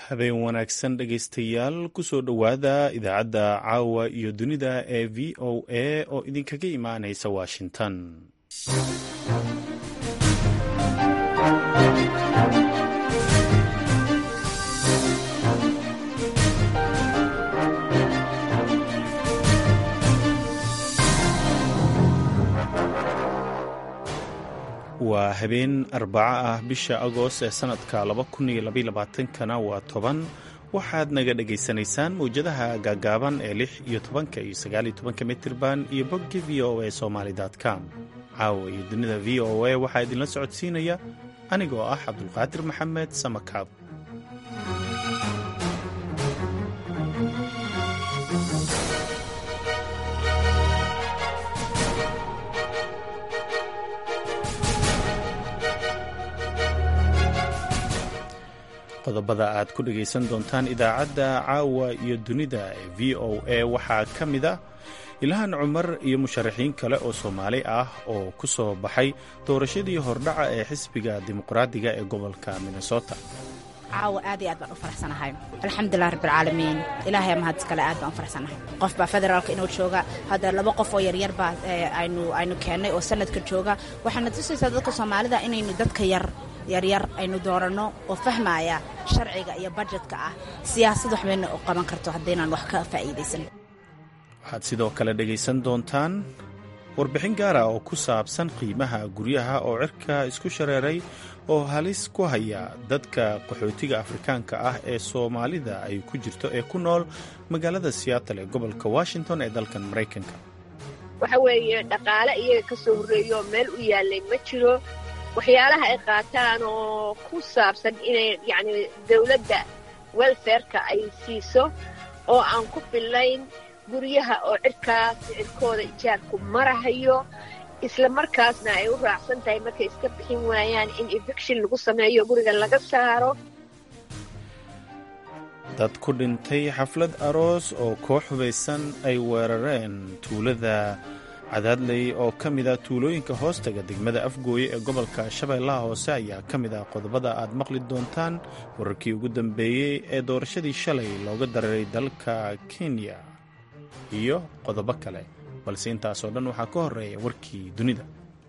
habeen wanaagsan dhegaystayaal kusoo dhowaada idaacadda caawa iyo dunida ee v o a oo idinkaga imaanaysa washington waa habeen arbaco ah bisha agoost ee sanadka kana waa toban waxaad naga dhagaysanaysaan mawjadaha gaagaaban ee lix iyo tobanka iyo sagaal iyo tobanka mitirban iyo bogga v o a somaly com caawa iyo dunida v o a waxaa idinla socodsiinaya anigoo ah cabdulqaadir maxamed samakaab qodobada aad ku dhegaysan doontaan idaacadda caawa iyo dunida ee v o a waxaa ka mid ah ilhaan cumar iyo musharaxiin kale oo soomaali ah oo ku soo baxay doorashadii hordhaca ee xisbiga dimuqraadiga ee gobolka minnesota caawa aad iyo aad baan u faraxsanahay alxamdulilah rabbilcaalamiin ilaahay mahad iskale aad baan u faraxsanahay qof baa federaalka inuu jooga hadda laba qof oo yaryar baa aynu aynu keennay oo sanadka jooga waxaana tusaysaa dadka soomaalida inaynu dadka yar yaryar aynu dooranno oo fahmaya sharciga iyo bajetka ah siyaasad waxbayna u qaban karto haddaynaan wax ka faa'iidaysan waxaad sidoo kale dhegaysan doontaan warbixin gaara oo ku saabsan qiimaha guryaha oo cirka isku shareeray oo halis ku haya dadka qaxootiga afrikaanka ah ee soomaalida ay ku jirto ee ku nool magaalada seattle ee gobolka washington ee dalkan maraykanka waxa weeye dhaqaale iyaga ka soo horreeyo meel u yaallay ma jiro waxyaalaha ay qaataan oo ku saabsan inay yacni dawladda welfareka ay siiso oo aan ku fillayn guryaha oo cirkaas cirkooda ijaarku marahayo isla markaasna ay u raacsan tahay markay iska bixin waayaan in eviction lagu sameeyo guriga laga saaro dad ku dhintay xaflad aroos oo koox hubaysan ay weerareen tuulada cadaadley oo ka mid a tuulooyinka hoostaga degmada afgooye ee gobolka shabeellaha hoose ayaa ka mid ah qodobada aad maqli doontaan wararkii ugu dambeeyey ee doorashadii shalay looga dareeray dalka kenya iyo qodobo kale balse intaasoo dhan waxaa ka horeeya warkii dunida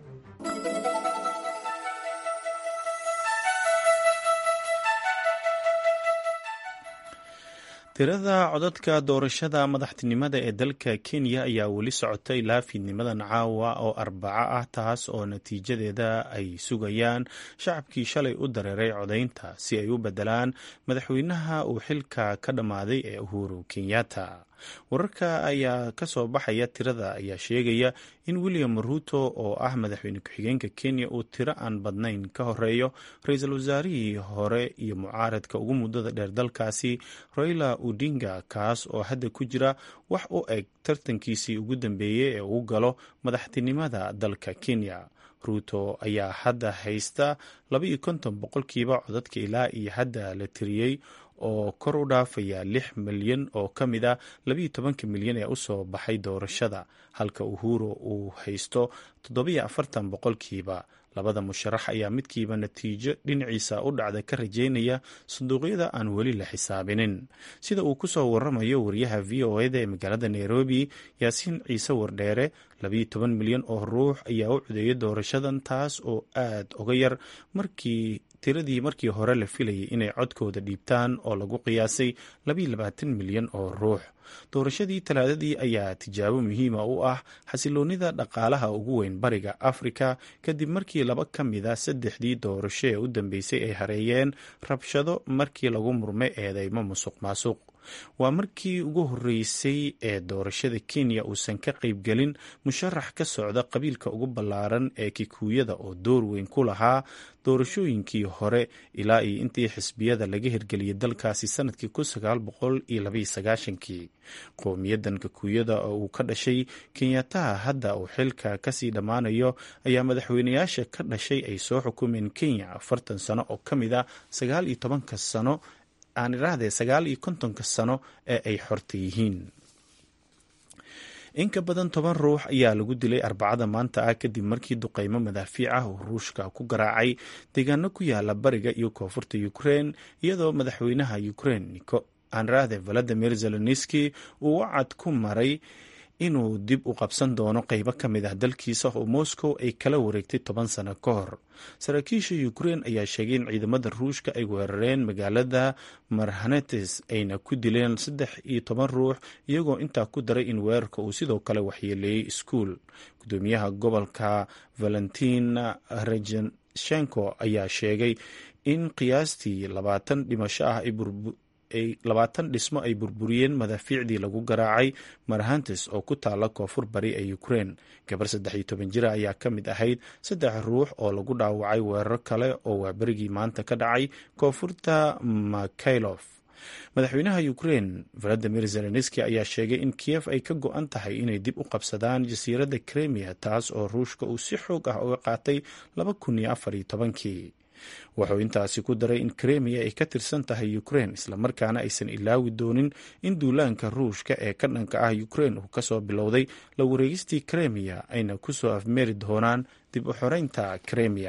tirada codadka doorashada madaxtinimada ee dalka kenya ayaa weli socotay ilaa fiidnimadan caawa oo arbaco ah taas oo natiijadeeda ay sugayaan shacabkii shalay u dareeray codaynta si ay u bedelaan madaxweynaha uu xilka ka dhammaaday ee uhuru kenyatta wararka ayaa ka soo baxaya tirada ayaa sheegaya in william ruuto oo ah madaxweyne ku-xigeenka kenya uu tiro aan badnayn ka horeeyo ra-iisul wasaarihii hore iyo mucaaradka ugu muddada dheer dalkaasi raila odinga kaas oo hadda ku jira wax u eg tartankiisii ugu dambeeyey ee uu galo madaxtinimada dalka kenya ruuto ayaa hadda haysta laba iyo konton boqolkiiba codadka ilaa iyo hadda la tiriyey oo kor u dhaafaya lix milyan oo ka mid a labayo tobanka milyan ee usoo baxay doorashada halka uhuru uu haysto toddobiyo afartan boqolkiiba labada musharax ayaa midkiiba natiijo dhinaciisa u dhacda ka rajeynaya sanduuqyada aan weli la xisaabinin sida uu ku soo waramayo wariyaha v o eda ee magaalada nairobi yaasiin ciise wardheere labayo toban milyan oo ruux ayaa u codeeyay doorashadan taas oo aad uga yar markii tiradii markii hore la filayay inay codkooda dhiibtaan oo lagu qiyaasay labayo labaatan milyan oo ruux doorashadii talaadadii ayaa tijaabo muhiima u ah xasiloonida dhaqaalaha ugu weyn bariga afrika kadib markii laba ka mid a saddexdii doorasho ee u dambeysay ay hareeyeen rabshado markii lagu murmay eedeymo musuq maasuq waa markii ugu horreysay ee doorashada kenya uusan ka qaybgelin musharax ka socda qabiilka ugu ballaaran ee kikuuyada oo door weyn ku lahaa doorashooyinkii hore ilaa iyo intii xisbiyada laga hirgeliyay dalkaasi sanadkii kii qowmiyadan kikuuyada oo uu ka dhashay kenyataha hadda uu xilka kasii dhammaanayo ayaa madaxweynayaasha ka dhashay ay soo xukumeen kenya afartan sano oo ka mid a sagaal iyo tobanka sano aan idhaahdee sagaal iyo kontonka sano ee ay xorta yihiin in ka badan toban ruux ayaa lagu dilay arbacada maanta ah kadib markii duqeymo madaafiic ah uu ruushka ku garaacay deegaano ku yaala bariga iyo koonfurta ukrein iyadoo madaxweynaha ukrein niko anrade valadimir zelenski uu wacad ku maray inuu dib u qabsan doono qeybo ka mid ah dalkiisa oo moscow ay kala wareegtay toban sano ka hor saraakiisha ukrein ayaa sheegay in ciidamada ruushka ay weerareen magaalada marhanetes ayna ku dileen saddex iyo toban ruux iyagoo intaa ku daray in weerarka uu sidoo kale waxyeeleeyey iskuul gudoomiyaha gobolka valentin rejeshenko ayaa sheegay in qiyaastii labaatan dhimasho ah ay labaatan dhismo ay burburiyeen madaafiicdii lagu garaacay marhantes oo ku taala koonfur bari ee ukrein gabar saddex iyo toban jira ayaa ka mid ahayd saddex ruux oo lagu dhaawacay weeraro kale oo waaberigii maanta ka dhacay koonfurta makaylof madaxweynaha ukrein valadimir zelenski ayaa sheegay in kiyef ay ka go-an tahay inay dib u qabsadaan jasiiradda kremia taas oo ruushka uu si xoog ah uga qaatay laba kun iyo afar iyo tobankii wuxuu intaasi ku daray in kremiya ay ka tirsan tahay ukrein islamarkaana aysan ilaawi doonin in duulaanka ruushka ee ka dhanka ah ukrein uu kasoo bilowday la wareegistii kremiya ayna kusoo afmeeri doonaan dib u xoreynta kremiya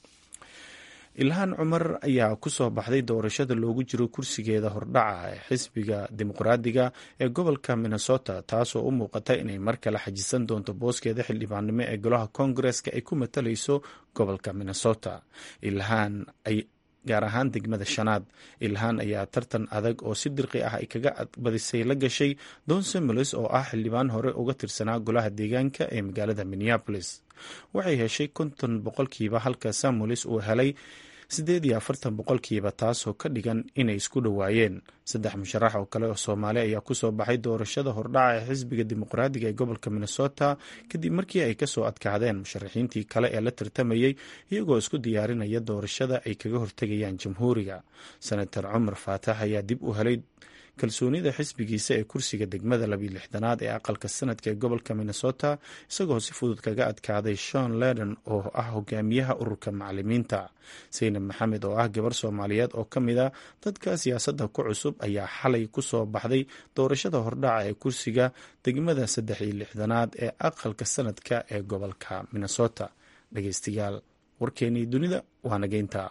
ilhaan cumar ayaa kusoo baxday doorashada loogu jiro kursigeeda hordhaca ee xisbiga dimuqraadiga ee gobolka minnesota taasoo u muuqata inay mar kale xajisan doonto booskeeda xildhibaannimo ee golaha koongareska ay ku matalayso gobolka minnesota ilhaan gaar ahaan degmada shanaad ilhaan ayaa tartan adag oo si dirqi ah ay kaga badisay la gashay don samules oo ah xildhibaan hore uga tirsanaa golaha deegaanka ee magaalada minneapolis waxay heshay konton boqolkiiba halka samules uu helay siddeed iyo afartan boqolkiiba taasoo ka dhigan inay isku dhowaayeen saddex musharax oo kale oo soomaali ayaa kusoo baxay doorashada hordhaca ee xisbiga dimuqraadiga ee gobolka minnesota kadib markii ay kasoo adkaadeen musharaxiintii kale ee la tartamayey iyagoo isku diyaarinaya doorashada ay kaga hortegayaan jamhuuriga senator cumar faatax ayaa dib u helay kalsoonida xisbigiisa ee kursiga degmada labiyo lixdanaad ee aqalka sanadka ee gobolka minnesota isagoo si fudud kaga adkaaday shon leden oo ah hogaamiyaha ururka macalimiinta saynab maxamed oo ah gabar soomaaliyeed oo ka mid a dadka siyaasadda ku cusub ayaa xalay ku soo baxday doorashada hordhaca ee kursiga degmada saddex iyo lixdanaad ee aqalka sanadka ee gobolka minnesota dhegeystayaal warkeenii dunida waa nageynta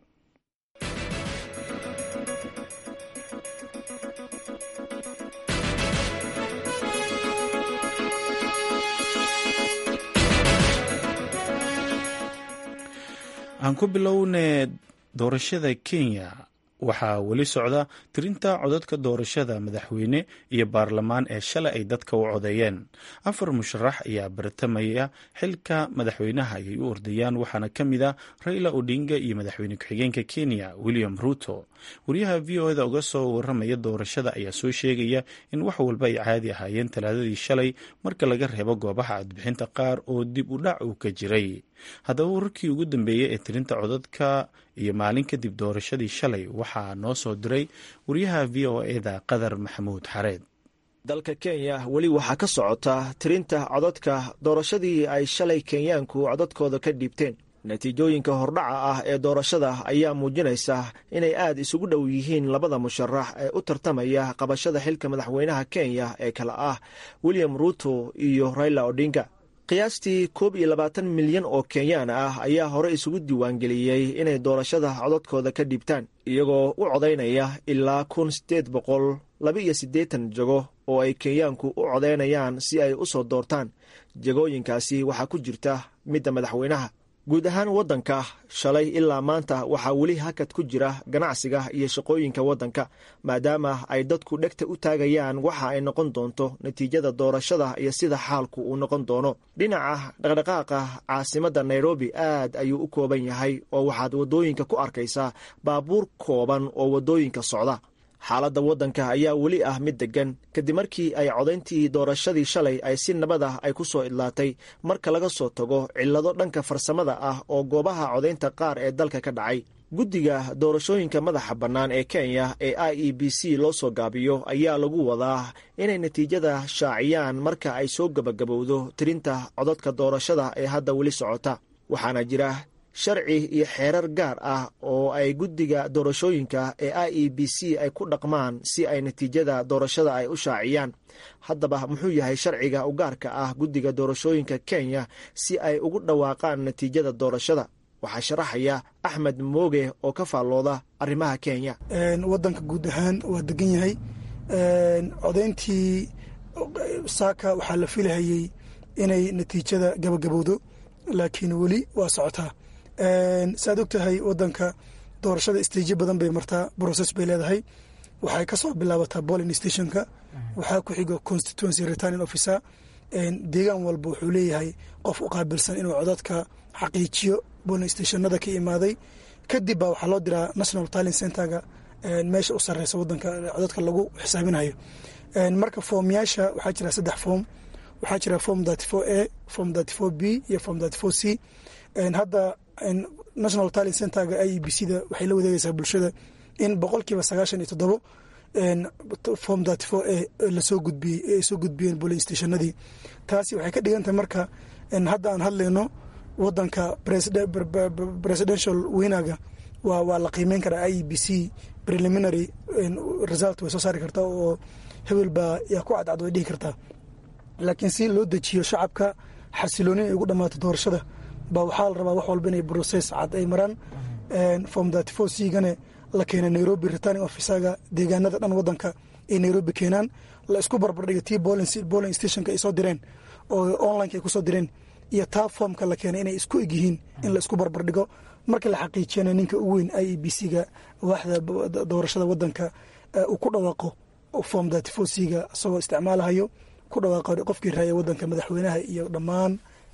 aan ku bilowne doorashada kenya waxaa weli socda tirinta codadka doorashada madaxweyne iyo baarlamaan ee shalay ay dadka u codeeyeen afar musharax ayaa bartamaya xilka madaxweynaha ayay u ordayaan waxaana ka mid a raila odinga iyo madaxweyne ku-xigeenka kenya william ruto wariyaha v o eda uga soo waramaya doorashada ayaa soo sheegaya in wax walba ay caadi ahaayeen talaadadii shalay marka laga reebo goobaha codbixinta qaar oo dib u dhac uu ka jiray haddaba wararkii ugu dambeeyey ee tirinta codadka iyo maalin kadib doorashadii shalay waxaa noo soo diray wariyaha v o eda qadar maxamuud xareed dalka kenya weli waxaa ka socota tirinta codadka doorashadii ay shalay kenyaanku codadkooda ka dhiibteen natiijooyinka hordhaca ah ee doorashada ayaa muujinaysa inay aad isugu dhow yihiin labada musharax ee u tartamaya qabashada xilka madaxweynaha kenya ee kale ah william ruto iyo raila odinga qiyaastii koob iyo labaatan milyan oo kenyaan ah ayaa hore isugu diiwaangeliyey inay doorashada codadkooda ka dhiibtaan iyagoo u codaynaya ilaa kun siddeed boqol laba iyo siddeetan jago oo ay kenyaanku u codaynayaan si ay u soo doortaan jagooyinkaasi waxaa ku jirta midda madaxweynaha guud ahaan waddanka shalay ilaa maanta waxaa weli hakad ku jira ganacsiga iyo shaqooyinka waddanka maadaama ay dadku dhegta u taagayaan waxa ay noqon doonto natiijada doorashada iyo sida xaalku uu noqon doono dhinaca dhaqdhaqaaqa caasimadda nairobi aad ayuu u kooban yahay oo waxaad waddooyinka ku arkaysaa baabuur kooban oo waddooyinka socda xaaladda waddanka ayaa weli ah mid deggan kadib markii ay codayntii doorashadii shalay ay si nabad ah ay ku soo idlaatay marka laga soo tago cillado dhanka farsamada ah oo goobaha codaynta qaar ee dalka ka dhacay guddiga doorashooyinka madaxa bannaan ee kenya ee i e b c loo soo gaabiyo ayaa lagu wadaa inay natiijada shaaciyaan marka ay soo gebagabowdo tirinta codadka doorashada ee hadda weli socota waxaana jira sharci iyo xeerar gaar ah oo ay guddiga doorashooyinka ee i e b c ay ku dhaqmaan si ay natiijada doorashada ay u shaaciyaan haddaba muxuu yahay sharciga u gaarka ah guddiga doorashooyinka kenya si ay ugu dhawaaqaan natiijada doorashada waxaa sharaxaya axmed mooge oo ka faallooda arrimaha kenya wadanka guud ahaan waa degan yahay codayntii saaka waxaa la filahayey inay natiijada gabagabowdo laakiin weli waa socotaa saaad og tahay wadanka doorashada istiijyo badan bay martaa brocess bay leedahay waxay kasoo bilaabataa bolin stationka waxaa ku xigo constituency returning officer deegaan walba wuxuu leeyahay qof u qaabilsan inuu codadka xaqiijiyo bolin stationada ka imaaday kadib baa waxaa loo diraa national talent centerga meesha u sareysa wadanka codadka lagu xisaabinayo marka foomyaasha waxaa jira saddex foom waxaa jira form thirty four a form thirty four b iyo form thirty four c hadda national talent centerga i e b c da waxay la wadeegeysaa bulshada in boqolkiiba sagaashan iyo toddobo form thirty four a lasoo gudbiyey ay soo gudbiyeen bolin stationadii taasi waxay ka dhigantahay marka hadda aan hadlayno wadanka presidential winaga waa waa la qiimeyn karaa i e b c preliminary result way soo saari kartaa oo hebel baa yaa ku cadcad way dhihi kartaa laakiin si loo dejiyo shacabka xasilooni ay ugu dhammaato doorashada baa waxaa la rabaa wax walba inay brocess cad ay maraan form thirty four c gane la keena nairobi returning officerga deegaanada dhan wadanka ay nairobi keenaan la isku barbardhiga tii bolling stationka ay soo direen oo onlineka ay kusoo direen iyo taa foomka la keenay inay isku eg yihiin in la isku barbardhigo marka la xaqiijiyana ninka u weyn i e b c ga waaxda doorashada wadanka uu ku dhawaaqo form thirty four c ga isagoo isticmaalahayo ku dhawaaqo qofkii raaya wadanka madaxweynaha iyo dhammaan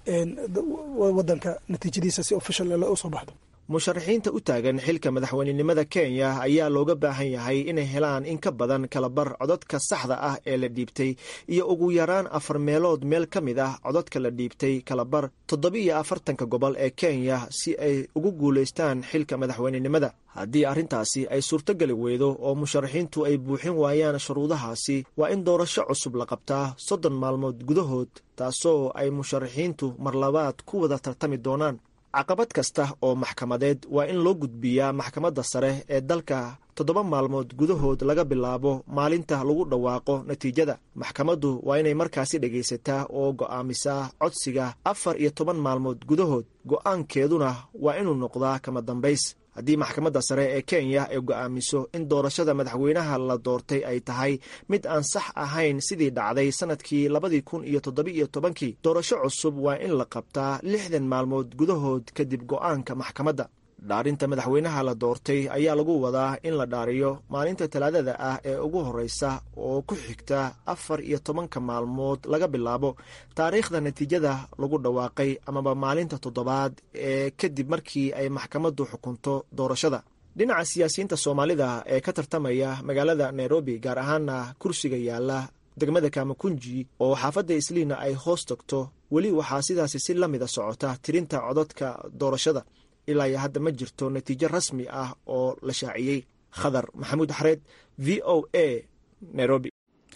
wadanka natiijadiisa si official u soo baxdo musharaxiinta u taagan xilka madaxweynenimada kenya ayaa looga baahan yahay inay helaan in ka badan kalabar codadka saxda ah ee la dhiibtay iyo ugu yaraan afar meelood meel ka mid ah codadka la dhiibtay kalabar toddobiiyo afartanka gobol ee kenya si ay ugu guulaystaan xilka madaxweynenimada haddii arrintaasi ay suurtogeli weydo oo musharaxiintu ay buuxin waayaan shuruudahaasi waa in doorasho cusub la qabtaa soddon maalmood gudahood taasoo ay musharaxiintu marlabaad ku wada tartami doonaan caqabad kasta oo maxkamadeed waa in loo gudbiyaa maxkamadda sare ee dalka toddoba maalmood gudahood laga bilaabo maalinta lagu dhawaaqo natiijada maxkamaddu waa inay markaasi dhegaysataa oo go'aamisaa codsiga afar iyo toban maalmood gudahood go'aankeeduna waa inuu noqdaa kama dambays haddii maxkamadda sare ee kenya ay go'aamiso in doorashada madaxweynaha la doortay ay tahay mid aan sax ahayn sidii dhacday sannadkii labadii kun iyo toddobiiyo tobankii doorasho cusub waa in la qabtaa lixdan maalmood gudahood kadib go'aanka maxkamadda dhaarinta madaxweynaha la doortay ayaa lagu wadaa in la dhaariyo maalinta talaadada ah ee ugu horreysa oo ku xigta afar iyo tobanka maalmood laga bilaabo taariikhda natiijada lagu dhawaaqay amaba maalinta toddobaad ee kadib markii ay maxkamaddu xukunto doorashada dhinaca siyaasiyiinta soomaalida ee ka tartamaya magaalada nairobi gaar ahaana kursiga yaala degmada kamakunji oo xaafadda isliina ay hoos tagto weli waxaa sidaasi si la mida socota tirinta codadka doorashada ilaa iyo hadda ma jirto natiijo rasmi ah oo la shaaciyey khadar maxamuud xareed v o a nairobi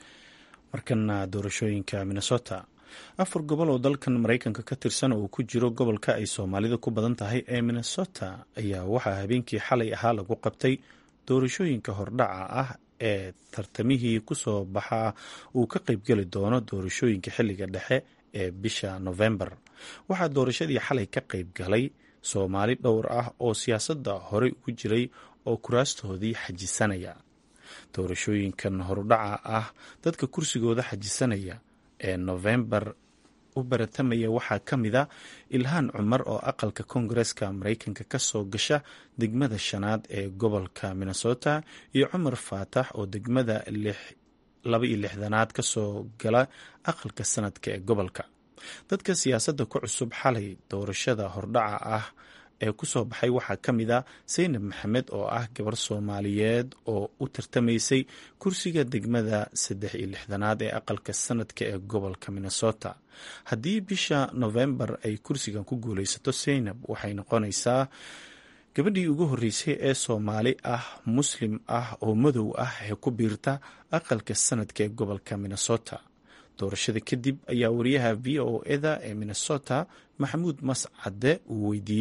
markana doorashooyinka minnesota afar gobol oo dalkan maraykanka ka tirsan oo ku jiro gobolka ay soomaalida ku badan tahay ee minnesota ayaa waxaa habeenkii xalay ahaa lagu qabtay doorashooyinka hordhaca ah ee tartamihii kusoo baxaa uu ka qaybgeli doono doorashooyinka xilliga dhexe ee bisha novembar waxaa doorashadii xalay ka qayb galay soomaali dhowr ah oo siyaasadda horey ugu jiray oo kuraastoodii xajisanaya doorashooyinkan horudhaca ah dadka kursigooda xajisanaya ee nofembar u baratamaya waxaa ka mid a ilhaan cumar oo aqalka koongareska maraykanka ka soo gasha degmada shanaad ee gobolka minnesota iyo cumar faatax oo degmada laba iyo lixdanaad ka soo gala aqalka sanadka ee gobolka dadka siyaasadda ku cusub xalay doorashada hordhaca ah ee kusoo baxay waxaa ka mid a saynab maxamed oo ah gabar soomaaliyeed oo u tartamaysay kursiga degmada saddex iyo lixdanaad ee aqalka sanadka ee gobolka minnesota haddii bisha novembar ay kursigan ku guuleysato saynab waxay noqonaysaa gabadhii ugu horreysay ee soomaali ah muslim ah oo madow ah ee ku biirta aqalka sanadka ee gobolka minnesota doorashada kadib ayaa wariyaha v o eda ee minnesota maxamuud mascade uu weydiiyey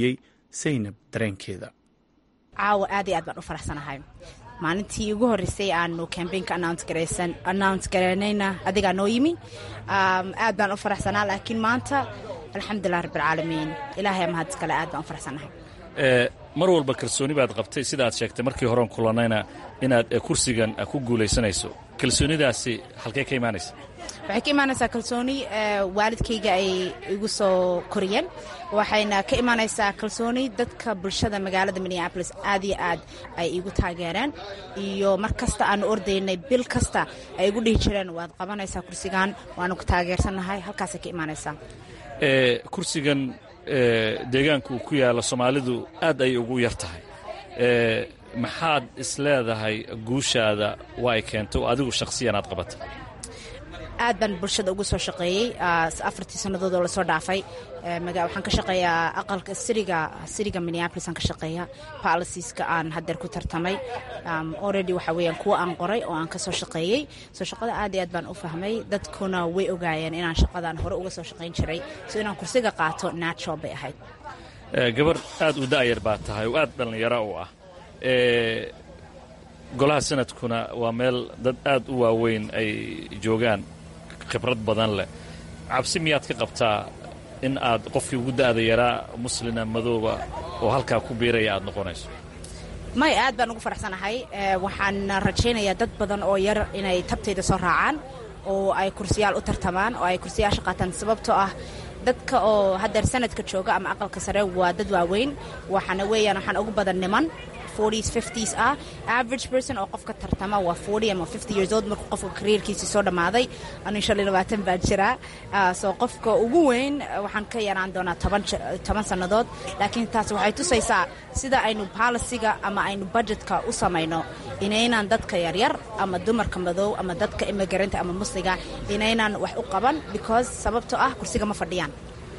saynab dareenkeeda caawa aad iyo aad baan u faraxsanahay maalintii ugu horreysay aanu cambaynka announce garaynayna adigaa noo yimi aad baan u faraxsanaa laakiin maanta alxamdulilah rabbilcaalamiin ilaahay mahad iskale aad baan u faraxsanahay mar walba kalsooni baad qabtay sida aad sheegtay markii horean kulanayna inaad kursigan ku guulaysanayso kalsoonidaasi halkee ka imaanaysa waxay ka imaanaysaa kalsooni waalidkayga ay igu soo koriyeen waxayna ka imaanaysaa kalsooni dadka bulshada magaalada minneabolis aad iyo aad ay igu taageereen iyo mar kasta aanu ordaynay bil kasta ay igu dhihi jireen waad qabanaysaa kursigan waanu ku taageersannahay halkaasay ka imaanaysaa kursigan deegaanka uu ku yaalla soomaalidu aad ay ugu yar tahay maxaad isleedahay guushaada waa ay keentay oo adigu shakhsiyan aad qabata aad baan bulshada ugu soo shaqeeyey afartii sannadood oo lasoo dhaafay waxaan ka shaqeeyaa aqalka siriga siriga minneapolis aan ka shaqeeya policieska aan haddeer ku tartamay already waxa weeyaan kuwa aan qoray oo aan ka soo shaqeeyey soo shaqada aad iyo aad baan u fahmay dadkuna way ogaayeen inaan shaqadan hore uga soo shaqayn jiray so inaan kursiga qaato natural bay ahayd gabar aad u da'yar baa tahay oo aad dhallinyaro u ah golaha sanadkuna waa meel dad aad u waaweyn ay joogaan khibrad badan leh cabsi miyaad ka qabtaa in aad qofkii ugu da'da yaraa muslina madooba oo halkaa ku biiraya aad noqonayso may aad baan ugu faraxsanahay waxaan rajaynayaa dad badan oo yar inay tabtayda soo raacaan oo ay kursiyaal u tartamaan oo ay kursiyaasha qaataan sababtoo ah dadka oo haddeer sanadka jooga ama aqalka sare waa dad waaweyn waxaana weeyaan waxaan ugu badan niman ah average person oo qofka tartama waa ama years old markuu qofka kariirkiisii soo dhammaaday anu shan iyo labaatan baan jiraa soo qofka ugu weyn waxaan ka yaraan doonaa toban sannadood laakiin taas waxay tusaysaa sida aynu balisiga ama aynu budgetka u samayno inaynaan dadka yaryar ama dumarka madow ama dadka immigranta ama musliga inaynaan wax u qaban because sababtoo ah kursiga ma fadhiyaan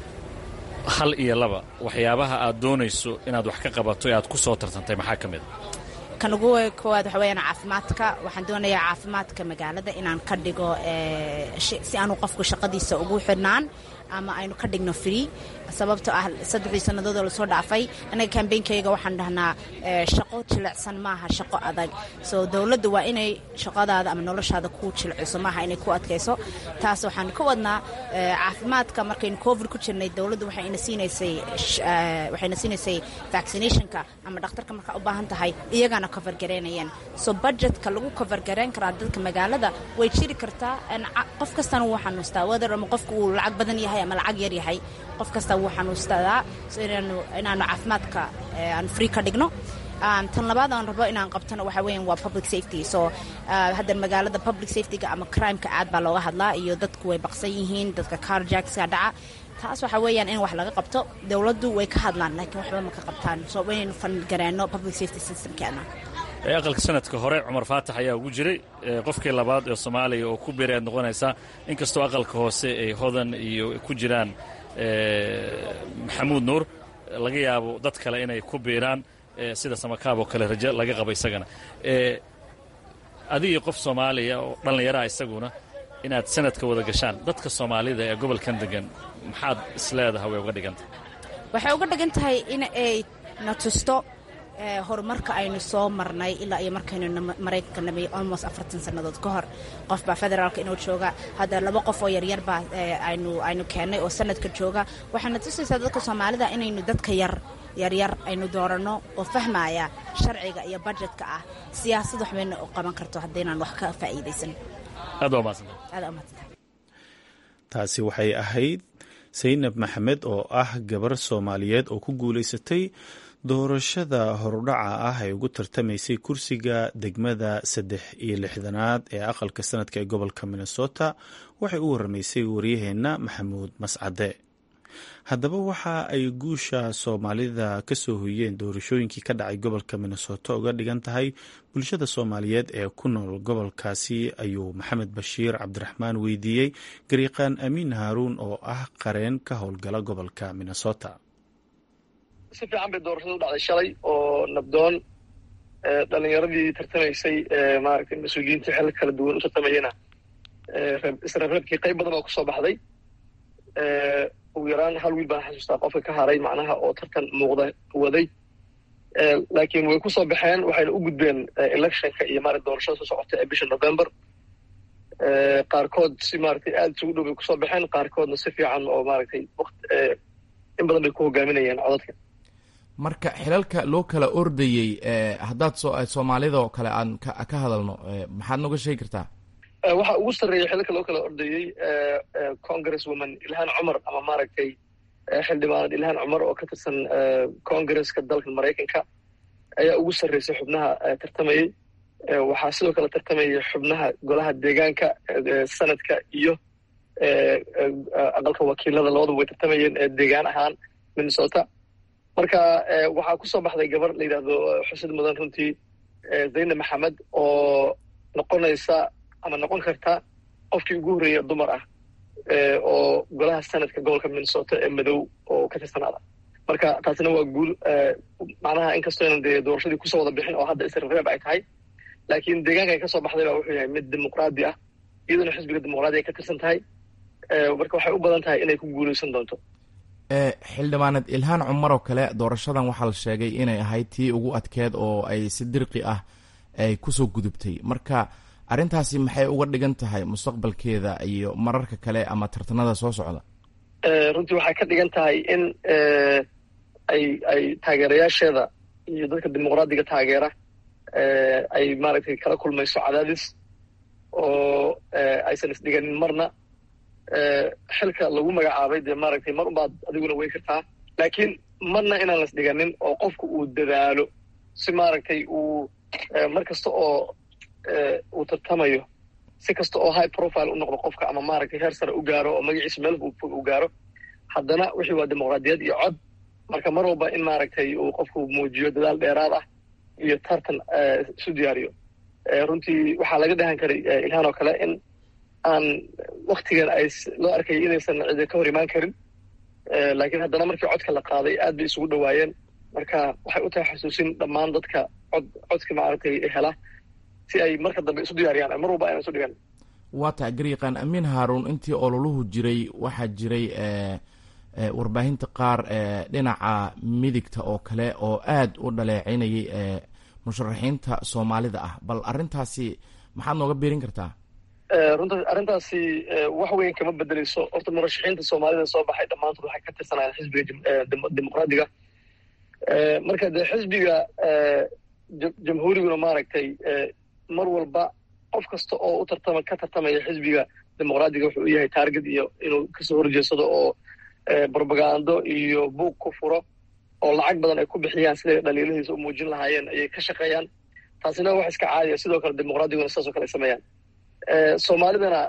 hal iyo laba waxyaabaha aad doonayso inaad wax ka qabato ee aad ku soo tartantay maxaa ka mid a kan ugu koowaad waxa weyaan caafimaadka waxaan doonayaa caafimaadka magaalada inaan ka dhigo si aanu qofku shaqadiisa ugu xidhnaan ama aynu ka dhigno free sababtoo ah saddexdii sannadood oo lasoo dhaafay anaga kambeynkayga waxaan dhahnaa shaqo jilicsan maaha shaqo adag soo dowladda waa inay shaqadaada ama noloshaada ku jilciso maaha inay ku adkayso taas waxaan ka wadnaa caafimaadka markaynu covid ku jirnay dowladdu waxayna siinaysay waxayna siinaysay vaccinationka ama dhakhtarka markaa u baahan tahay iyagana cover garaynayeen so budgetka lagu cover garayn karaa dadka magaalada way jiri kartaa qof kastana wuu xanuustaa whether ama qofku uu lacag badan yahay ama lacag yar yahay qof kasta wuu xanuustadaa so inaanu inaanu caafimaadka aan free ka dhigno tan labaad aan rabo inaan qabtona waxa weeyaan waa public safety so hadda magaalada public safetyga ama crimeka aad baa looga hadlaa iyo dadku way baqsan yihiin dadka carjackska dhaca taas waxa weeyaan in wax laga qabto dowladdu way ka hadlaan laakiin waxba ma ka qabtaan so inaynu fangareenno public safety systemkeena aqalka sanadka hore cumar faatax ayaa ugu jiray qofkii labaad ee soomaaliya oo ku biiray aad noqonaysaa inkastoo aqalka hoose ay hodan iyo ku jiraan maxamuud nuur laga yaabo dad kale inay ku biiraan sida samakaab oo kale rajo laga qabo isagana adigii qof soomaaliya oo dhallinyaraha isaguna inaad sanadka wada gashaan dadka soomaalida ee gobolkan degan maxaad isleedaha way uga dhigan tahay waxay uga dhigan tahay in ay na tusto horumarka aynu soo marnay ilaa iyo markaynu maraykanka namay almost afartan sannadood ka hor qof baa federaalka inuu jooga hadda laba qof oo yaryar baa aynu aynu keennay oo sanadka jooga waxayna tusaysaa dadka soomaalida inaynu dadka yar yaryar aynu dooranno oo fahmaya sharciga iyo budjetka ah siyaasad waxbayna u qaban karto haddaynaan wax ka faa'iidaysan aad waa mahadsanta aad aa mahadsantahay taasi waxay ahayd saynab maxamed oo ah gabar soomaaliyeed oo ku guulaysatay doorashada horudhaca ah ee ugu tartamaysay kursiga degmada saddex iyo lixdanaad ee aqalka sanadka ee gobolka minnesota waxay u waramaysay waryaheenna maxamuud mascade haddaba waxa ay guusha soomaalida ka soo hoyeen doorashooyinkii ka dhacay gobolka minnesota uga dhigan tahay bulshada soomaaliyeed ee ku nool gobolkaasi ayuu maxamed bashiir cabdiraxmaan weydiiyey gariiqaan amiin haaruun oo ah qareen ka howlgala gobolka minnesota si fiican bay doorashada u dhacday shalay oo nabdoon dhalinyaradii tartamaysay maaragtay mas-uuliyiinta xel kala duwan u tartamayana isreebreebkii qayb badan oo kusoo baxday ugu yaraan hal wiil baan xasuustaa qofka ka haray macnaha oo tartan muuqda waday laakiin way kusoo baxeen waxayna u gudbeen electionka iyo maarata doorashada soo socota ee bisha november qaarkood si maaragtay aada isugu dhow bay kusoo baxeen qaarkoodna si fiican oo maaragtay waqt in badan bay ku hogaaminayeen codadka marka xilalka loo kala ordayey haddaad so soomaalida oo kale aan ka ka hadalno maxaad nooga sheegi kartaa waxaa ugu sarreeya xilalka loo kala ordayey congress woman ilhaan cumar ama maaragtay xildhibaanad ilhaan cumar oo ka tirsan congresska dalka maraykanka ayaa ugu sarreysay xubnaha tartamayey waxaa sidoo kale tartamaya xubnaha golaha deegaanka sanadka iyo aqalka wakiilada labadaba way tartamayeen deegaan ahaan minnesota marka waxaa kusoo baxday gabar la yidhaahdo xusid mudan runtii zaynab maxamed oo noqonaysa ama noqon karta qofkii ugu horreeya dumar ah oo golaha sanadka gobolka minnesota ee madow oo ka tirsanaada marka taasina waa guul macnaha inkastoo ynan dee doorashadii kusoo wada bixin oo hadda isreeb ay tahay laakiin deegaanka ay ka soo baxday baa wuxuu yahay mid dimuqraadi ah iyaduna xisbiga dimuqraadi ay ka tirsan tahay marka waxay u badan tahay inay ku guuleysan doonto xildhibaanad ilhaan cumar oo kale doorashadan waxaa la sheegay inay ahayd tii ugu adkeed oo ay si dirqi ah ay kusoo gudubtay marka arrintaasi maxay uga dhigan tahay mustaqbalkeeda iyo mararka kale ama tartanada soo socda runtii waxay ka dhigan tahay in ay ay taageerayaasheeda iyo dadka dimuqraadiga taageera ay maaragtay kala kulmayso cadaadis oo aysan isdhiganin marna xilka lagu magacaabay dee maaragtay mar unbaad adiguna weyn kartaa laakiin marna inaan las dhiganin oo qofku uu dadaalo si maaragtay uu mar kasta oo uu tartamayo si kasta oo high profile u noqdo qofka ama maaragtay heer sare u gaaro oo magaciisa meel fog u gaaro haddana wixii waa dimuqraadiyad iyo cod marka mar walba in maaragtay uu qofku muujiyo dadaal dheeraad ah iyo tartan isu diyaariyo runtii waxaa laga dhahan karay ilhaan oo kale in aan waktigan ay loo arkayay inaysan cidi ka hor imaan karin laakiin haddana markii codka la qaaday aad bay isugu dhowaayeen marka waxay u tahay xasuusin dhammaan dadka cod codka maaragtay hela si ay marka dambe isu diyaariyaan mar walba ayna isu dhigan waa tahay garyaqaan amiin haaruun intii ololuhu jiray waxaa jiray warbaahinta qaar dhinaca midigta oo kale oo aad u dhaleecinayay musharaxiinta soomaalida ah bal arrintaasi maxaad nooga biirin kartaa runta arrintaasi wax weyn kama bedeleyso horta murashaxiinta soomaalida soo baxay dhammaantood waxay ka tirsanayaan xisbiga dimuqraadiga marka dee xisbiga jamhuuriguna maaragtay mar walba qof kasta oo u tartama ka tartamaya xisbiga dimuqraadiga wuxuu u yahay taarget iyo inuu kasoo horjeedsado oo brobagando iyo buug ku furo oo lacag badan ay ku bixiyaan siday dhaliiladiisa u muujin lahaayeen ayay ka shaqeeyaan taasina wax iska caadiya sidoo kale dimuqraadiguna sidaasoo kale ay sameeyaan soomaalidana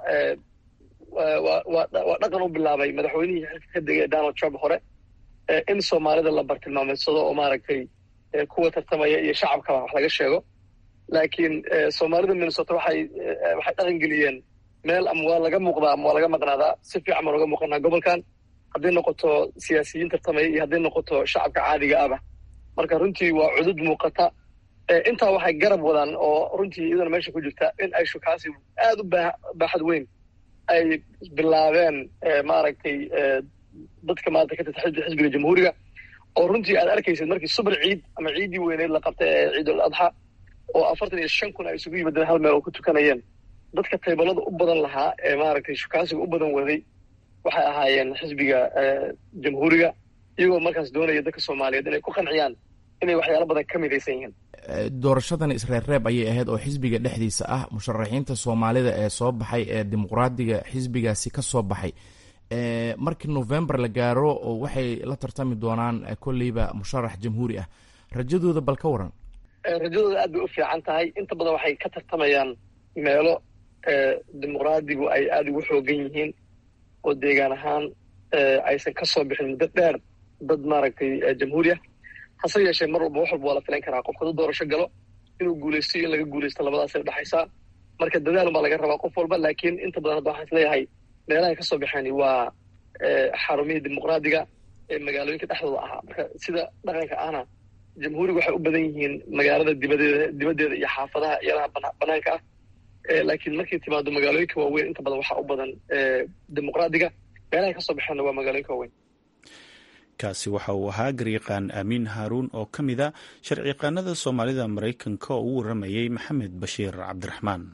waa dhaqan u bilaabay madaxweynihii xilka ka degay donald trump hore in soomaalida la bartilmaameedsado oo maaragtay kuwa tartamaya iyo shacabkaba wax laga sheego laakiin soomaalida minnesota waxay waxay dhaqan geliyeen meel ama waa laga muuqdaa ama waa laga maqnaadaa si fiican baan uga muuqanaa gobolkan hadday noqoto siyaasiyiin tartamaya iyo hadday noqoto shacabka caadiga ahba marka runtii waa cudud muuqata intaa waxay garab wadaan oo runtii iyadana meesha ku jirta in ay shukaasi aad u baaxad weyn ay bilaabeen maaragtay dadka maanta ka tirta xisbiga jamhuuriga oo runtii aad arkaysid markii subar ciid ama ciiddii weyneyd la qabtay ee ciidul adxa oo afartan iyo shan kun ay isugu yimaadeen hal meel oo ku tukanayeen dadka taybalada u badan lahaa ee maaragtay shukaasiga u badan waday waxay ahaayeen xisbiga jamhuuriga iyagoo markaas doonaya dadka soomaaliyeed inay ku qanciyaan inay waxyaalo badan ka midaysan yihiin doorashadan isreerreeb ayay ahayd oo xisbiga dhexdiisa ah musharaxiinta soomaalida ee soo baxay ee dimuqraadiga xisbigaasi ka soo baxay markii november la gaaro waxay la tartami doonaan kolleyba musharax jamhuuri ah rajadooda bal ka waran rajadooda aad bay u fiican tahay inta badan waxay ka tartamayaan meelo dimuqraadigu ay aada ugu xoogan yihiin oo deegaan ahaan aysan ka soo bixin muddo dheer dad maaragtay jamhuuri ah hase yeeshee mar walba wax walba waa la filan karaa qofka dad doorasho galo inuu guulaysto iyo in laga guulaysto labadaasay udhexaysaa marka dadaalun baa laga rabaa qof walba laakiin inta badan hadda waxaan isleeyahay meelahay ka soo baxeen waa xarumihii dimuqraadiga ee magaalooyinka dhexdooda ahaa marka sida dhaqanka ahna jamhuuriga waxay u badan yihiin magaalada dibadeeda dibaddeeda iyo xaafadaha iyalaha banaanka ah laakiin markay timaado magaalooyinka waaweyn inta badan waxaa u badan dimuqraadiga meelahay kasoo baxeenna waa magaalooyinka waaweyn kaasi waxa uu ahaa garyaqaan aamiin haaruun oo ka mid a sharciyaqaanada soomaalida maraykanka oo u waramayey maxamed bashiir cabdiraxmaan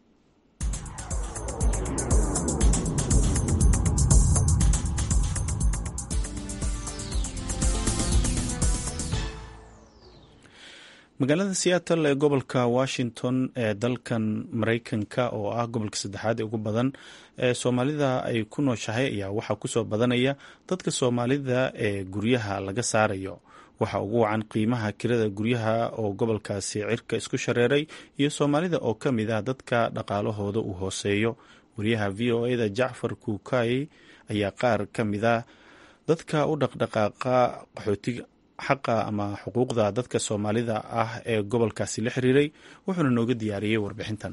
magaalada seattle ee gobolka washington ee dalkan maraykanka oo ah gobolka saddexaad ee ugu badan ee soomaalida ay ku nooshahay ayaa waxaa kusoo badanaya dadka soomaalida ee guryaha laga saarayo waxa ugu wacan qiimaha kirada guryaha oo gobolkaasi cirka isku shareeray iyo soomaalida oo ka mid ah dadka dhaqaalahooda uu hooseeyo wariyaha v o eda jacfar kuukay ayaa qaar ka mid ah dadka u dhaqdhaqaaqa qaxootiga xaqa ama xuquuqda dadka soomaalida ah ee gobolkaasi la xiriiray wuxuuna nooga diyaariyey warbixintan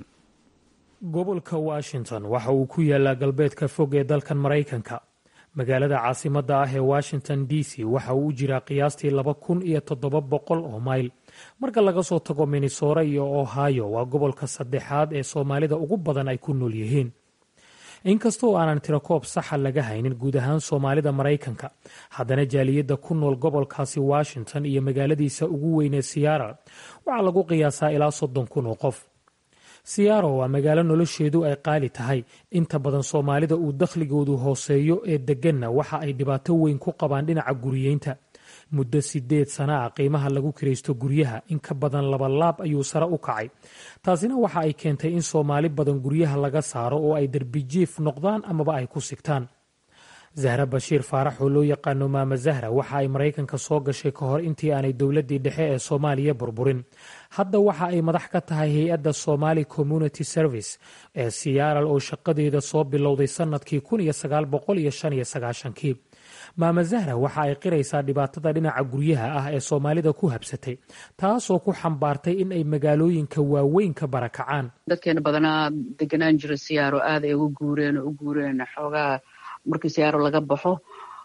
gobolka washington waxa uu ku yaalaa galbeedka fog ee dalkan maraykanka magaalada caasimadda ah ee washington d c waxa uu u jiraa qiyaastii laba kun iyo toddoba boqol oo mayl marka laga soo tago minnesora iyo ohio waa gobolka saddexaad ee soomaalida ugu badan ay ku nool yihiin inkastoo aanan tirakoob saxa laga haynin guud ahaan soomaalida maraykanka haddana jaaliyadda ku nool gobolkaasi washington iyo magaaladiisa ugu weynee siyaara waxaa lagu qiyaasaa ilaa soddon kun oo qof siyaaro waa magaalo nolosheedu ay qaali tahay inta badan soomaalida uu dakhligoodu hooseeyo ee degganna waxa ay dhibaato weyn ku qabaan dhinaca guriyeynta muddo sideed sana ah qiimaha lagu kiraysto guryaha in ka badan laba laab ayuu sare u kacay taasina waxa ay keentay in soomaali badan guryaha laga saaro oo ay derbijiif noqdaan amaba ay ku sigtaan zahra bashiir faarax oo loo yaqaano maama zahra waxa ay maraykanka soo gashay ka hor intii aanay dowladdii dhexe ee soomaaliya burburin hadda waxa ay madax ka tahay hay-adda somali community service ee siyaaral oo shaqadeeda soo bilowday sannadkii kun iyo sagaal boqol iyo shan iyo sagaashankii maama zahra waxa ay qiraysaa dhibaatada dhinaca guryaha ah ee soomaalida ku habsatay taasoo ku xambaartay in ay magaalooyinka waaweyn ka barakacaan dadkeena badanaa deganaan jira siyaaro aad ay ugu guureen oo u guureen xoogaa markii siyaaro laga baxo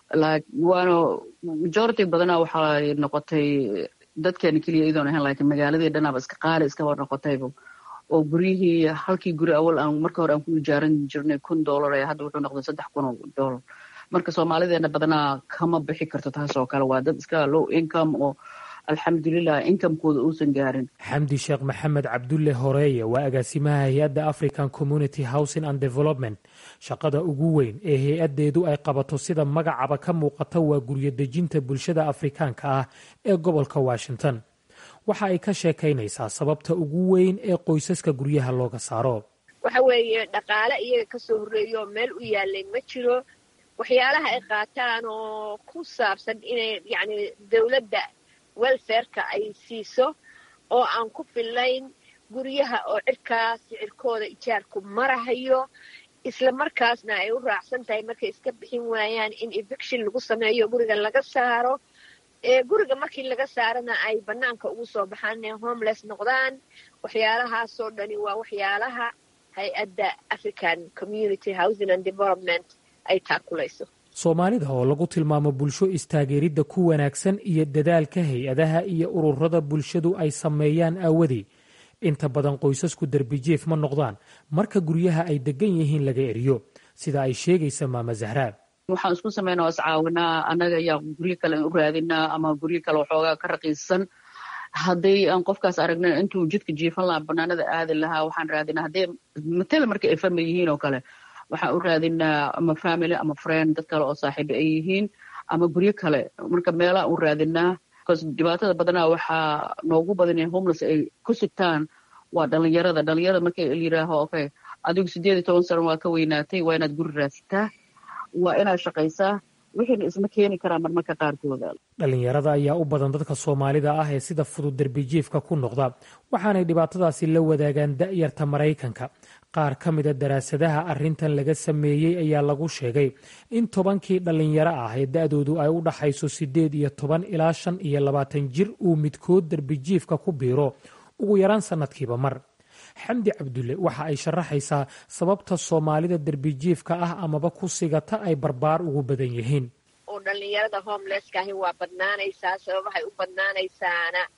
waana majority badanaa waxaa noqotay dadkeena keliya iyadoon ahayn laakiin magaaladii dhanaaba iska qaali iskaba noqotayba oo guryihii halkii guri awal aan marka hore aan ku ijaaran jirnay kun dollar ee hadda wuxuu noqday saddex kun oo dollar marka soomaalideena badanaa kama bixi karto taas oo kale waa dad iska low income oo alxamdulilah inkamekooda uusan gaarin xamdi sheekh maxamed cabdulle horeeye waa agaasimaha hay-adda african community housing and development shaqada ugu weyn ee hay-addeedu ay qabato sida magacaba ka muuqata waa guryo dejinta bulshada afrikaanka ah ee gobolka washington waxa ay ka sheekaynaysaa sababta ugu weyn ee qoysaska guryaha looga saaro waxa weeye dhaqaale iyaga kasoo horreeyo meel u yaalay ma jiro waxyaalaha ay qaataan oo ku saabsan inay yacni dawladda welfareka ay siiso oo aan ku fillayn guryaha oo cirkaas sicirkooda ijaarku marahayo isla markaasna ay u raacsan tahay markay iska bixin waayaan in eviction lagu sameeyo guriga laga saaro ee guriga markii laga saarana ay bannaanka ugu soo baxaan inay homeless noqdaan waxyaalahaasoo dhani waa waxyaalaha hay-adda african community housing and development ay taakulayso soomaalida oo lagu tilmaamo bulsho istaageeridda ku wanaagsan iyo dadaalka hay-adaha iyo ururada bulshadu ay sameeyaan aawadii inta badan qoysasku derbijief ma noqdaan marka guryaha ay degan yihiin laga eriyo sida ay sheegaysa maama zahraa waxaan isku sameynaa oo iscaawinaa annaga ayaa guryo kale u raadinaa ama guryo kale waxoogaa ka raqiisan hadday aan qofkaas aragna intuu jidka jiifan lahaa banaanada aadi lahaa waxaan raadinaa haddee matala marka ay famil yihiin oo kale waxaan u raadinaa ama family ama friend dad kale oo saaxiiba ay yihiin ama guryo kale marka meelaha u raadinaa bcause dhibaatada badanaa waxaa noogu badan in homeless ay ku sigtaan waa dhalinyarada dhalinyarada marka layiraaho okay adigu sideed iyo toban sano waa ka weynaatay waa inaad guri raadsataa waa inaad shaqaysaa wixiina isma keeni karaa marmarka qaarkooda dhalinyarada ayaa u badan dadka soomaalida ah ee sida fudud derbijiifka ku noqda waxaanay dhibaatadaasi la wadaagaan da'yarta maraykanka qaar ka mida daraasadaha arrintan laga sameeyey ayaa lagu sheegay in tobankii dhallinyaro ah ee da-doodu ay u dhaxayso siddeed iyo toban ilaa shan iyo labaatan jir uu midkood derbijiifka ku biiro ugu yaraan sannadkiiba mar xamdi cabdulle waxa ay sharaxaysaa sababta soomaalida derbijiifka ah amaba ku sigata ay barbaar ugu badan yihiin oo dhallinyarada homelesskaahi waa badnaanaysaa sababahay u badnaanaysaana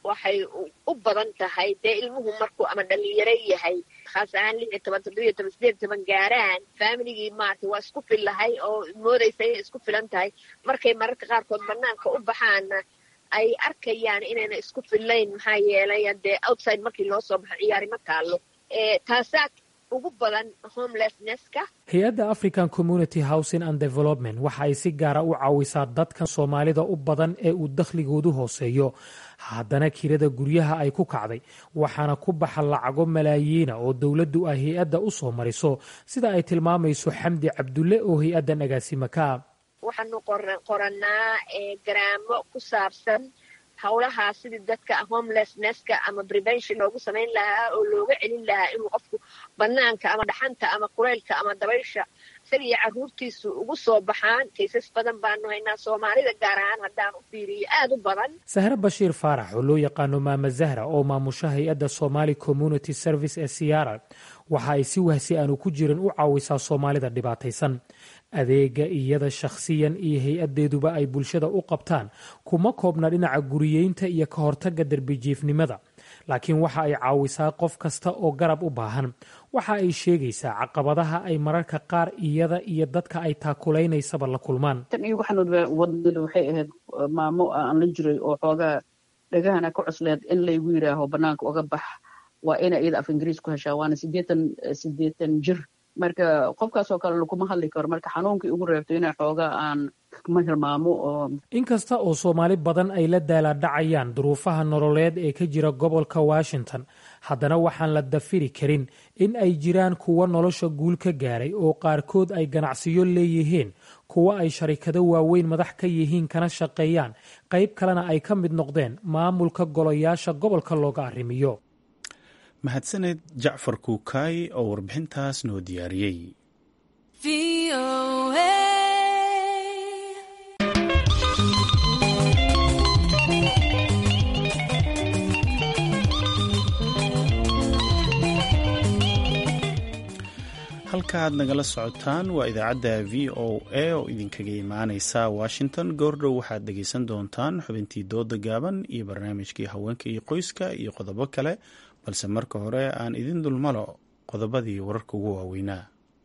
waxay u badan tahay dee ilmuhu markuu ama dhalinyaro yahay khaas ahaan lix iyo toban toddobiyo toban sideed iyo toban gaaraan faamiligii maaragtay waa isku fillahay oo moodaysa inay isku filan tahay markay mararka qaarkood banaanka u baxaana ay arkayaan inayna isku fillayn maxaa yeelay dee outside markii loo soo baxo ciyaari ma taallo taasaa ugu badan homelessnesska hay-adda african community housing and development waxa ay si gaara u caawisaa dadkan soomaalida u badan ee uu dakhligoodu hooseeyo haddana kirada guryaha ay ku kacday waxaana ku baxa lacago malaayiina oo dowladdu ay hay-adda u soo mariso sida ay tilmaamayso xamdi cabdulle oo hay-addan agaasima ka ah waxaanu qorannaa garaamo ku saabsan howlahaa sidii dadka homelessnesska ama prevention loogu samayn lahaa oo looga celin lahaa inuu qofku banaanka ama dhaxanta ama kuleylka ama dabaysha isaga iyo carruurtiisu ugu soo baxaan kaysas badan baanu haynaa soomaalida gaar ahaan haddaan u fiiriyo aada u badan sahre bashiir faarax oo loo yaqaano maama zahra oo maamusha hay-adda somali community service ee siyaara waxa ay si wahsi aanu ku jirin u caawisaa soomaalida dhibaataysan adeega iyada shakhsiyan iyo hay-addeeduba ay bulshada u qabtaan kuma koobna dhinaca guriyeynta iyo ka hortagga derbijiifnimada laakiin waxa ay caawisaa qof kasta oo garab u baahan waxa ay sheegaysaa caqabadaha ay mararka qaar iyada iyo dadka ay taakulaynayaba la kulmaan tan iigu xanuudba wadnida waxay ahayd maamo aan la jiray oo xoogaa dhagahana ka cusleed in laygu yidhaaho banaanka uga bax waa ina iyada af ingiriis ku heshaa waana sideetan sideetan jir marka qofkaasoo kale laguma hadli karo marka xanuunkii ugu reebto inay xoogaa aan ma hilmaamo oo inkasta oo soomaali badan ay la daalaadhacayaan duruufaha nololeed ee ka jira gobolka washington haddana waxaan la dafiri karin in ay jiraan kuwa nolosha guul ka gaaray oo qaarkood ay ganacsiyo leeyihiin kuwa ay sharikado waaweyn madax ka yihiin kana shaqeeyaan qayb kalena ay ka mid noqdeen maamulka golayaasha gobolka looga arrimiyo mahadsaned jacfar kuukaay oo warbixintaas noo diyaariyey halka aad nagala socotaan waa idaacadda v o a oo idinkaga imaaneysa washington goordhow waxaad dhegeysan doontaan xubintii dooda gaaban iyo barnaamijkii haweenka iyo qoyska iyo qodobo kale balse marka hore aan idin dulmalo qodobadii wararka ugu waaweynaa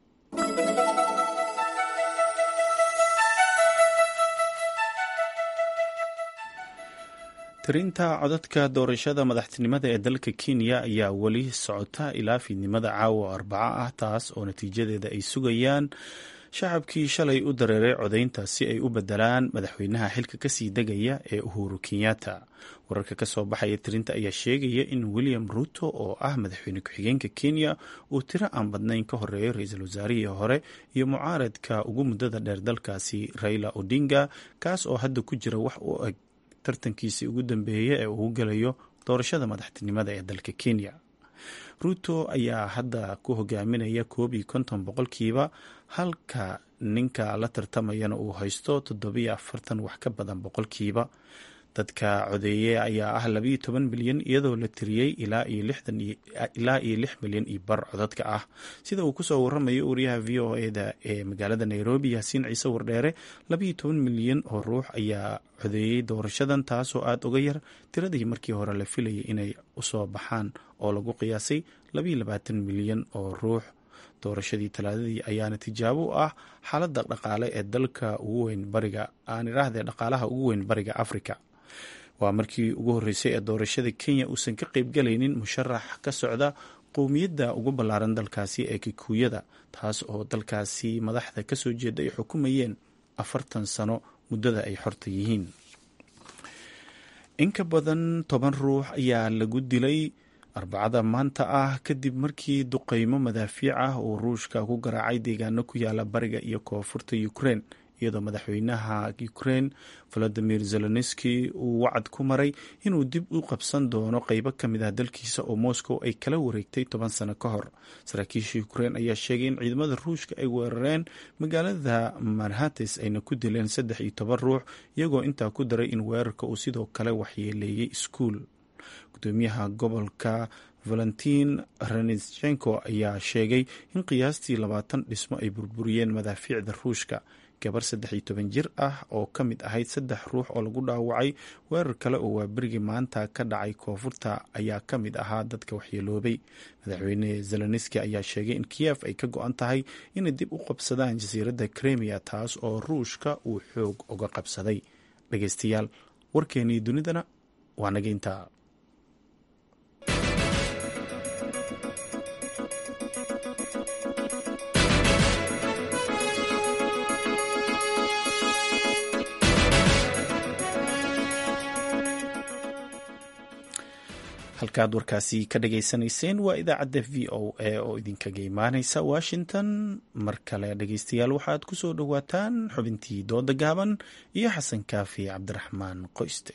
tirinta codadka doorashada madaxtinimada ee dalka kenya ayaa weli socota ilaa fiidnimada caawa arbaco ah taas oo natiijadeeda ay sugayaan shacabkii shalay u dareeray codaynta si ay u bedelaan madaxweynaha xilka kasii degaya ee uhuru kenyatta wararka kasoo baxaya tirinta ayaa sheegaya in william ruto oo ah madaxweyne ku-xigeenka kenya uu tiro aan badnayn ka horeeyo ra-iisul wasaarihii hore iyo mucaaradka ugu muddada dheer dalkaasi raila odinga kaas oo hadda ku jira wax u eg tartankiisii ugu dambeeya ee uu gelayo doorashada madaxtinimada ee dalka kenya ruto ayaa hadda ku hogaaminaya koob iyo konton boqolkiiba halka ninka la tartamayana uu haysto toddobiyo afartan wax ka badan boqolkiiba dadka codeeye ayaa ah labayo toban milyan iyadoo la tiriyey ilaa iyo lix milyan iyo bar codadka ah sida uu kusoo waramayo wariyaha v o eda ee magaalada nairobi yaasiin ciise wardheere labayo toban milyan oo ruux ayaa codeeyey doorashadan taasoo aada uga yar tiradii markii hore la filayay inay usoo baxaan oo lagu qiyaasay labayo labaatan milyan oo ruux doorashadii talaadadii ayaana tijaabo u ah xaaladda dhaqaale ee dalka ugu weyn bariga aan idhaahdee dhaqaalaha ugu weyn bariga africa waa markii ugu horreysay ee doorashada kenya uusan ka qeybgalaynin musharax ka socda qowmiyadda ugu ballaaran dalkaasi ee kikuuyada taas oo dalkaasi madaxda kasoo jeeda ay xukumayeen afartan sano muddada ay xorta yihiin in ka badan toban ruux ayaa lagu dilay arbacada maanta ah kadib markii duqeymo madaafiic ah uu ruushka ku garaacay deegaano ku yaala bariga iyo koonfurta ukrein iyadoo madaxweynaha ukrein valadimir zelenski uu wacad ku maray inuu dib u qabsan doono qeybo ka mid ah dalkiisa oo moscow ay kala wareegtay toban sano ka hor saraakiisha ukrein ayaa sheegay in ciidamada ruushka ay weerareen magaalada manhates ayna ku dileen saddex iyo toban ruux iyagoo intaa ku daray in weerarka uu sidoo kale waxyeeleeyey iskuul gudoomiyaha gobolka valentin renitsenko ayaa sheegay in qiyaastii labaatan dhismo ay burburiyeen madaafiicda ruushka gabar saddex iyo toban jir ah oo ka mid ahayd saddex ruux oo lagu dhaawacay weerar kale oo waaberigii maanta ka dhacay koonfurta ayaa ka mid ahaa dadka waxyeeloobay madaxweyne zelenski ayaa sheegay in kiyef ay ka go-an tahay inay dib u qabsadaan jasiiradda kremiya taas oo ruushka uu xoog uga qabsaday dhegeystayaal warkeenii dunidana waa naga intaa halkaad warkaasi ka dhageysanayseen waa idaacadda v o a oo idinkaga imaaneysa washington mar kale dhegeystayaal waxaad ku soo dhowaataan xubintii dooda gaaban iyo xasan kaafi cabdiraxmaan qoyste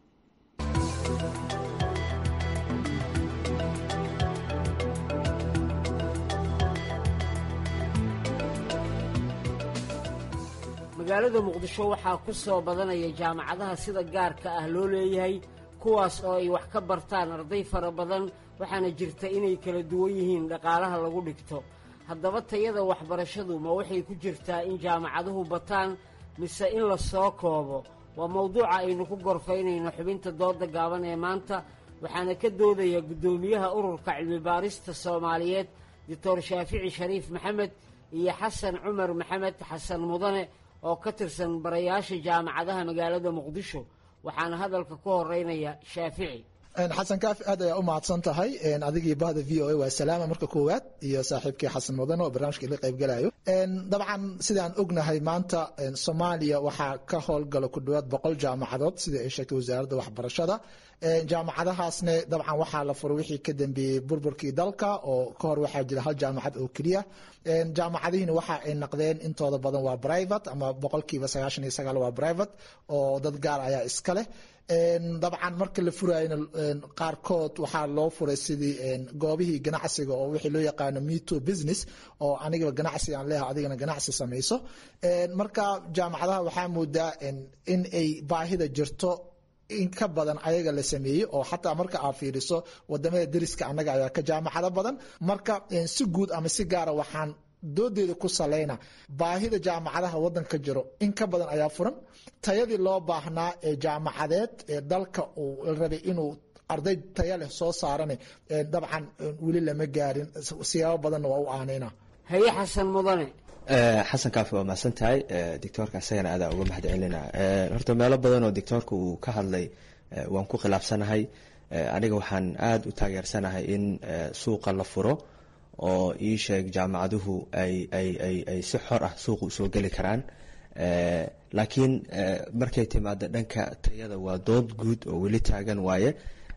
magaalada muqdisho waxaa ku soo badanaya jaamacadaha sida gaarka ah loo leeyahay kuwaas oo ay wax ka bartaan arday fara badan waxaana jirta inay kala duwan yihiin dhaqaalaha lagu dhigto haddaba tayada waxbarashadu ma waxay ku jirtaa in jaamacaduhu bataan mise in la soo koobo waa mawduuca aynu ku gorfaynayno xubinta dooda gaaban ee maanta waxaana ka doodaya guddoomiyaha ururka cilmibaarista soomaaliyeed doctor shaafici shariif maxamed iyo xasan cumar maxamed xasan mudane oo ka tirsan barayaasha jaamacadaha magaalada muqdisho waxaana hadalka ku horeynaya shaafici xasan kaafi aad ayaa u mahadsan tahay adigii bahda v o a waa salaama marka koowaad iyo saaxiibkii xasan mudane oo barnaamijka ila qaybgalayo dabcan sidaan ognahay maanta soomaaliya waxaa ka howlgala ku dhawaad boqol jaamacadood sidai ay sheegtay wasaaradda waxbarashada jaamacadahaasne dabcan waxaa la furay wixii ka dambeeyey burburkii dalka oo ka hor waxaa jira hal jaamacad oo keliya jaamacadihiina waxa ay naqdeen intooda badan waa private ama boqolkiiba sagaashan iyo sagaal waa private oo dad gaar ayaa iska leh dabcan marka la furayna qaarkood waxaa loo furay sidii goobihii ganacsiga oo wixii loo yaqaano meto business oo anigaba ganacsi aan leeyahay adigana ganacsi samayso marka jaamacadaha waxaa moodaa in ay baahida jirto in ka badan ayaga la sameeyey oo xataa marka aad fiiriso wadamada deriska annaga ayaa ka jaamacado badan marka si guud ama si gaara waxaan doodeeda ku saleyna baahida jaamacadaha wadanka jiro in ka badan ayaa furan tayadii loo baahnaa ee jaamacadeed ee dalka uu rabay inuu arday taya leh soo saarane dabcan weli lama gaarin siyaabo badanna waa u aaneyna haye xasan mudane xasan kaafi waa mahadsan tahay doctoorka isagana adaa uga mahad celina horta meelo badan oo doctoorka uu ka hadlay waan ku khilaafsanahay aniga waxaan aada u taageersanahay in suuqa la furo oo ii sheeg jaamacaduhu ay ay ay ay si xor ah suuqa usoo geli karaan laakiin markay timaado dhanka tayada waa dood guud oo weli taagan waaye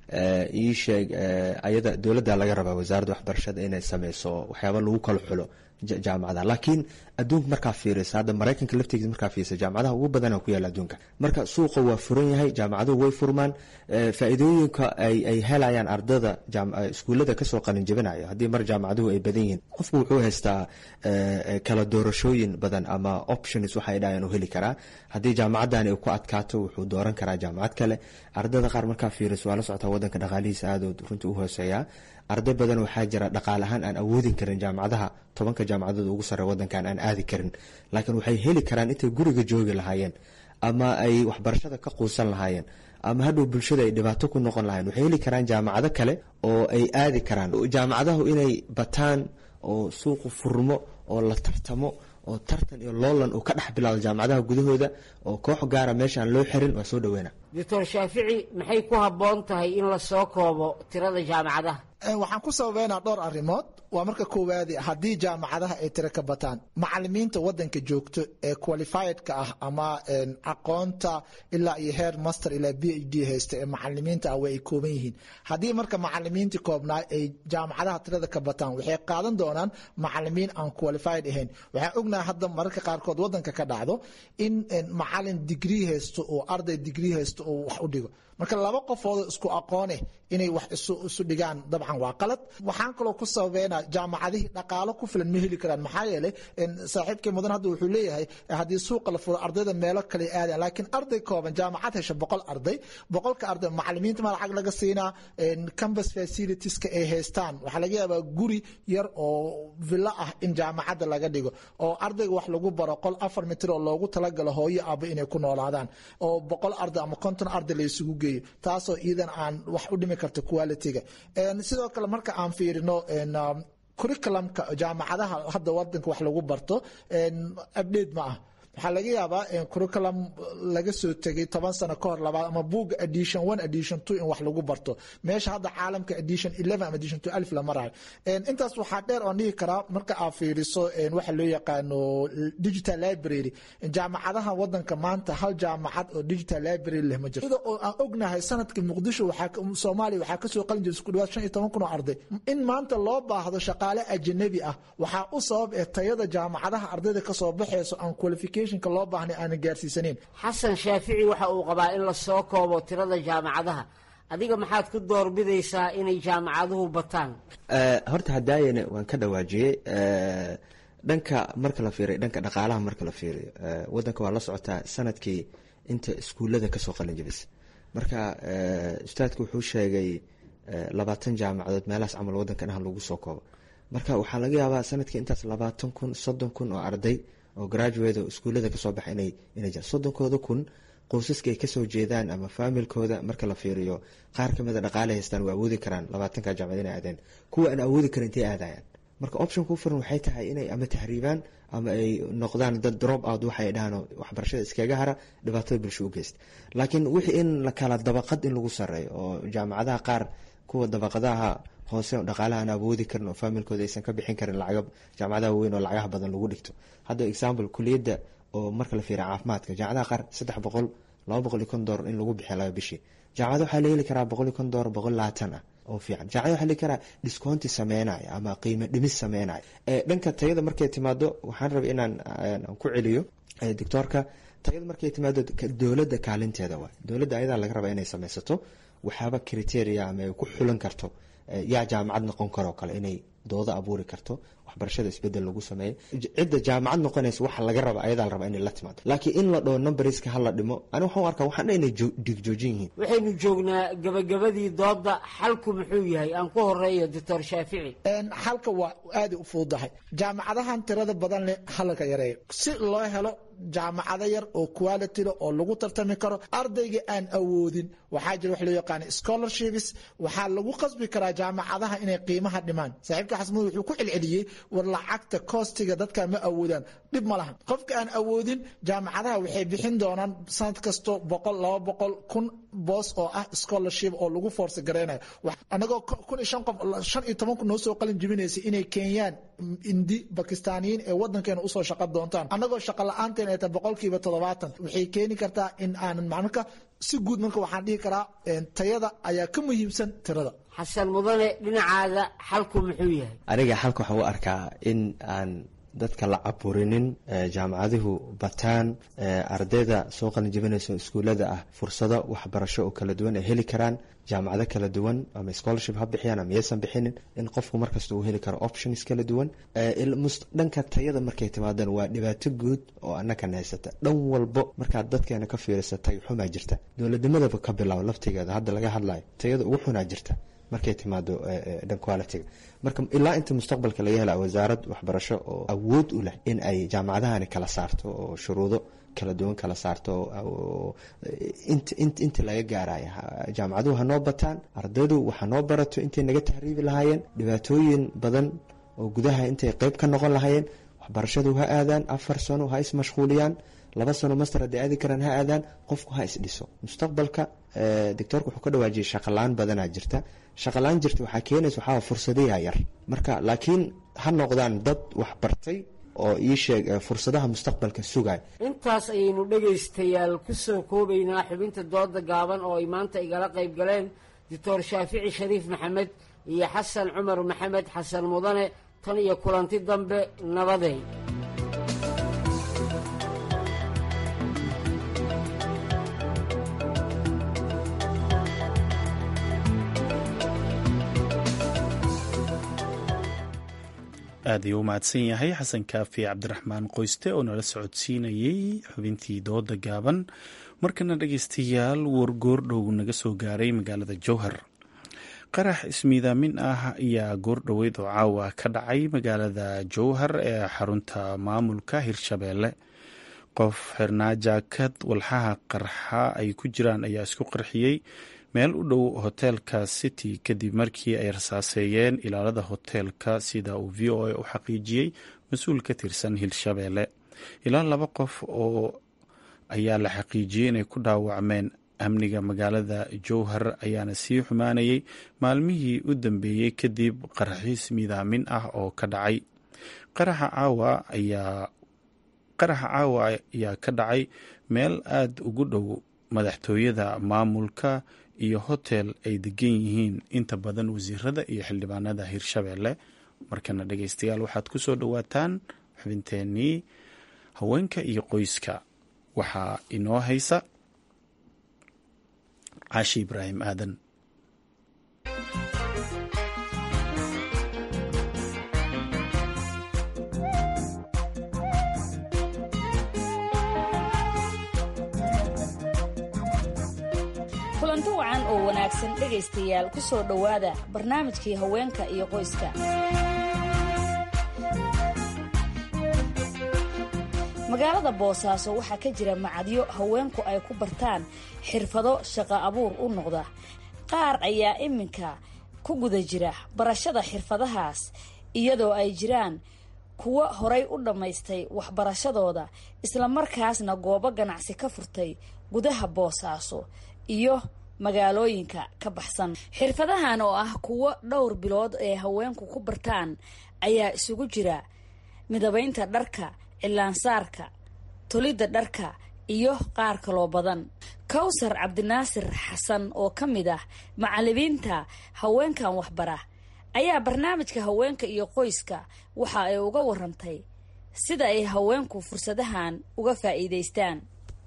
ii sheeg ayada dowladda laga rabaa wasaaradda waxbarashada inay sameyso waxyaaba lagu kala xulo jaamacadaha laakiin adduunka markaa fiirisa hadda maraykanka laftigiisa markaa fiirisa jaamacadaha ugu badana ku yaala adduunka marka suuqa waa furan yahay jaamacaduhu way furmaan faa-iidooyinka ay ay helayaan ardada iskuullada kasoo qalin jabinayo haddii mar jaamacaduhu ay badan yihiin qofku wuxuu haystaa kala doorashooyin badan ama options waxay dhahayan u heli karaa haddii jaamacadani ay ku adkaato wuxuu dooran karaa jaamacad kale ardada qaar markaa fiiriso waa la socotaa wadanka dhaqaalihiisa aadood runtii u hooseeyaa arday badan waxaa jira dhaqaal ahaan aan awoodin karin jaamacadaha tobanka jaamacadood ugu sarre wadankan aan aadi karin laakiin waxay heli karaan intay guriga joogi lahaayeen ama ay waxbarashada ka quusan lahaayeen ama hadhow bulshada ay dhibaato ku noqon lahayen waxay heli karaan jaamacado kale oo ay aadi karaan jaamacadahu inay bataan oo suuqu furmo oo la tartamo oo tartan iyo loolan uu ka dhex bilaado jaamacadaha gudahooda oo koox gaara meesha aan loo xirin waa soo dhaweyna doctor shaafici maxay ku habboon tahay in la soo koobo tirada jaamacadaha waxaan ku sababeynaa dhowr arrimood waa marka koowaadi haddii jaamacadaha ay tiro ka bataan macalimiinta wadanka joogto ee qualifiedka ah ama aqoonta ilaa iyo heer master ilaa b h d haysta ee macalimiinta ah way ay kooban yihiin haddii marka macalimiintii koobnaa ay jaamacadaha tirada ka bataan waxay qaadan doonaan macalimiin aan qualified ahayn waxaan ognahay hadda mararka qaarkood wadanka ka dhacdo in macalin digrii haysto oo arday digrii haysto oo wax u dhigo marka laba qofoodoo isku aqoone inay wax isu dhigaan dabcan waa qalad waxaan kaloo ku sababeynaa jaamacadihii dhaqaalo ku filan ma heli karaan maxaa yeelay saaxiibkii mudan hadda wuxuu leeyahay haddii suuqa la furo ardayda meelo kale aadaan laakiin arday kooban jaamacad hesha boqol arday boqolka arday macalimiinta ma lacag laga siinaa campus facilitieska ay haystaan waxaa laga yaabaa guri yar oo villo ah in jaamacadda laga dhigo oo ardayga wax lagu baro qol afar mitir oo loogu talagalo hooyo aba inay ku noolaadaan oo boqol arday ama konton arday la isugu geeyo taasoo iidan aan wax u dhimi karta quality-ga sidoo kale marka aan fiirino curriculumka jaamacadaha hadda wadanka wax lagu barto update ma ah waxaa laga yaabaa curriculum laga soo tegay toban sano ka hor labaad ama buugga edition one edition two in wax lagu barto meesha hadda caalamka edition eleven ama edition two alif la marayo intaas waxaa dheer oon dhihi karaa marka aad fiiriso waxa loo yaqaano digital library jaamacadaha wadanka maanta hal jaamacad oo digital library leh ma jirto sida oo aan ognahay sanadka muqdisho waxaa soomaaliya waxaa kasoo qalin jiray isku dhawaad shan iyo toban kun oo arday in maanta loo baahdo shaqaale ajanabi ah waxaa u sabab ee tayada jaamacadaha ardayda kasoo baxeyso aan qualification loo baahnay aanan gaarsiisaneyn xasan shaafici waxa uu qabaa in la soo koobo tirada jaamacadaha adiga maxaad ku doorbidaysaa inay jaamacaduhu bataan horta hadaayana waan ka dhawaajiyey dhanka marka la fiiriyo dhanka dhaqaalaha marka la fiiriyo wadanka waa la socotaa sanadkii inta iskuullada kasoo qalin jabisa marka ustaadku wuxuu sheegay labaatan jaamacadood meelahaas camal wadanka dhahan lagu soo koobo marka waxaa laga yaabaa sanadkii intaas labaatan kun soddon kun oo arday oo graduate oo iskuullada kasoo baxa inay inay jiraan soddonkooda kun qoysaska ay kasoo jeedaan ama faamilkooda marka la fiiriyo qaar kamid a dhaqaale haystaan waa awoodi karaan labaatanka jaamacad inay aadeen kuwa aan awoodi karin intay aadayaan marka option ku furan waxay tahay inay ama tahriibaan ama ay noqdaan dad drop out waxay dhahaan waxbarashada iskaga hara dhibaatada bulsho u geysta laakiin wixii in la kala dabaqad in lagu sareeyo oo jaamacadaha qaar kuwa dabaqadaha hoose dhaqaalaha aan awoodi karin oo faamilkooda aysan ka bixin karin lacaga jaamacadaha weyn oo lacagaha badan lagu dhigto hadda example kuliyadda oo marka la fiiriya caafimaadka jaamacadaha qaar saddex boqol laba boqol iyo kon doolar in lagu bixiya laba bishii jaamacada waxaa la heli karaa boqol iyo kon doolar boqol labaatan ah oo fiican jaamacada waxaa la heli karaa discounti sameynaya ama qiimo dhimis sameynaya dhanka tayada markay timaado waxaan rabay inaan ku celiyo doctoorka tayada markay timaado dowladda kaalinteeda waay dowladda ayadaa laga rabaa inay sameysato waxaaba criteria ama ay ku xulan karto yaa jaamacad noqon karoo kale inay doodo abuuri karto waxbarashada isbedel lagu sameeyo cidda jaamacad noqonaysa waxa laga raba ayadaa la rabaa inay la timaado laakiin in la dhoo numberska hala dhimo ani waxaan u arkaa waxaan dha inay dhigjoojin yihiin waxaynu joognaa gabagabadii dooda xalku muxuu yahay aan ku horeeyo doctor shaafici xalka waa aada u fududahay jaamacadahan tirada badan leh halka yareeyo si loo helo jaamacado yar oo quality le oo lagu tartami karo ardayga aan awoodin waxaa jira wax loo yaqaana scholarships waxaa lagu qasbi karaa jaamacadaha inay qiimaha dhimaan saaxiibka xasmud wuxuu ku celceliyey war lacagta koostiga dadka ma awoodaan dhib ma lahan qofka aan awoodin jaamacadaha waxay bixin doonaan sanad kasto boqol laba boqol kun boos oo ah scholarship oo lagu force gareynayo anagoo kun iyo shan qof shan iyo toban kun noo soo qalin jibinaysa inay keenyaan indi bakistaaniyiin ee wadankeena usoo shaqo doontaan anagoo shaqa la-aanteen ay tahay boqolkiiba toddobaatan waxay keeni kartaa in aanan macnaka si guud marka waxaan dhihi karaa tayada ayaa ka muhiimsan tirada xasan mudane dhinacaaga xalku muxuu yahay aniga xalka waxaan u arkaa in aan dadka la caburinin jaamacaduhu bataan ardayda soo qalin jabinaysa iskuullada ah fursado waxbarasho oo kala duwan ay heli karaan jaamacado kala duwan ama scholarship ha bixiyaan ama yaysan bixinin in qofku markasta uu heli karo options kala duwan dhanka tayada markay timaadaan waa dhibaato guud oo annakana haysata dhan walbo markaad dadkeena ka fiirisa tay xumaa jirta dowladnimadaba ka bilaabo laftigeeda hadda laga hadlayo tayada ugu xunaa jirta markay timaado dhan qualitiga marka ilaa inta mustaqbalka laga hela wasaarad waxbarasho oo awood u leh in ay jaamacadahani kala saarto oo shuruudo kala duwan kala saarto inta laga gaaraya jaamacaduhu hanoo bataan ardaydu waxa noo barato intay naga tahriibi lahaayeen dhibaatooyin badan oo gudaha intay qeyb ka noqon lahaayeen waxbarashadu ha aadaan afar sano ha ismashquuliyaan laba sano master hadday aadi karaan ha aadaan qofku ha isdhiso mustaqbalka doctoorka wuxuu ka dhawaajiyay shaqalaan badanaa jirta shaqalaan jirta waxaa keenaysa waxaa fursadayaa yar marka laakiin ha noqdaan dad wax bartay oo ii sheeg fursadaha mustaqbalka sugay intaas ayaynu dhegaystayaal ku soo koobaynaa xubinta dooda gaaban oo ay maanta igala qayb galeen doctor shaafici shariif maxamed iyo xasan cumar maxamed xasan mudane tan iyo kulanti dambe nabadey aad ayuu u mahadsan yahay xasan kaafi cabdiraxmaan qoyste oo nala socodsiinayey xubintii dooda gaaban markana dhegeystayaal wargoordhow naga soo gaaray magaalada jowhar qarax ismiidaamin ah ayaa goordhoweyd oo caawa ka dhacay magaalada jowhar ee xarunta maamulka hirshabeelle qof xirnaa jaakad walxaha qarxa ay ku jiraan ayaa isku qarxiyey meel u dhow hoteelka city kadib markii ay rasaaseeyeen ilaalada hoteelka sida uu v o a u xaqiijiyey mas-uul ka tirsan hirshabeelle ilaa laba qof oo ayaa la xaqiijiyey inay ku dhaawacmeen amniga magaalada jowhar ayaana sii xumaanayay maalmihii u dambeeyey kadib qaraxiis midaamin ah oo ka dhacay qaraxa caawa ayaa qaraxa caawa ayaa ka dhacay meel aada ugu dhow madaxtooyada maamulka iyo hotel ay degan yihiin inta badan wasiirada iyo xildhibaanada hirshabeelle markana dhegeystayaal waxaad ku soo dhowaataan xubinteenii haweenka iyo qoyska waxaa inoo haysa caashi ibraahim aadan kulanto wacan oo wanaagsan dhegaystayaal ku soo dhowaada barnaamijkii haweenka iyo qoyska magaalada boosaaso waxaa ka jira macadyo haweenku ay ku bartaan xirfado shaqo abuur u noqda qaar ayaa iminka ku guda jira barashada xirfadahaas iyadoo ay jiraan kuwo horay u dhammaystay waxbarashadooda islamarkaasna goobo ganacsi ka furtay gudaha boosaaso iyo magaalooyinka ka baxsan xirfadahan oo ah kuwo dhowr bilood ee haweenku ku bartaan ayaa isugu jira midabaynta dharka cilaansaarka tolidda dharka iyo qaar kaloo badan kawsar cabdinaasir xasan oo ka mid ah macalimiinta haweenkan waxbara ayaa barnaamijka haweenka iyo qoyska waxa ay uga warantay sida ay haweenku fursadahan uga faa'iidaystaan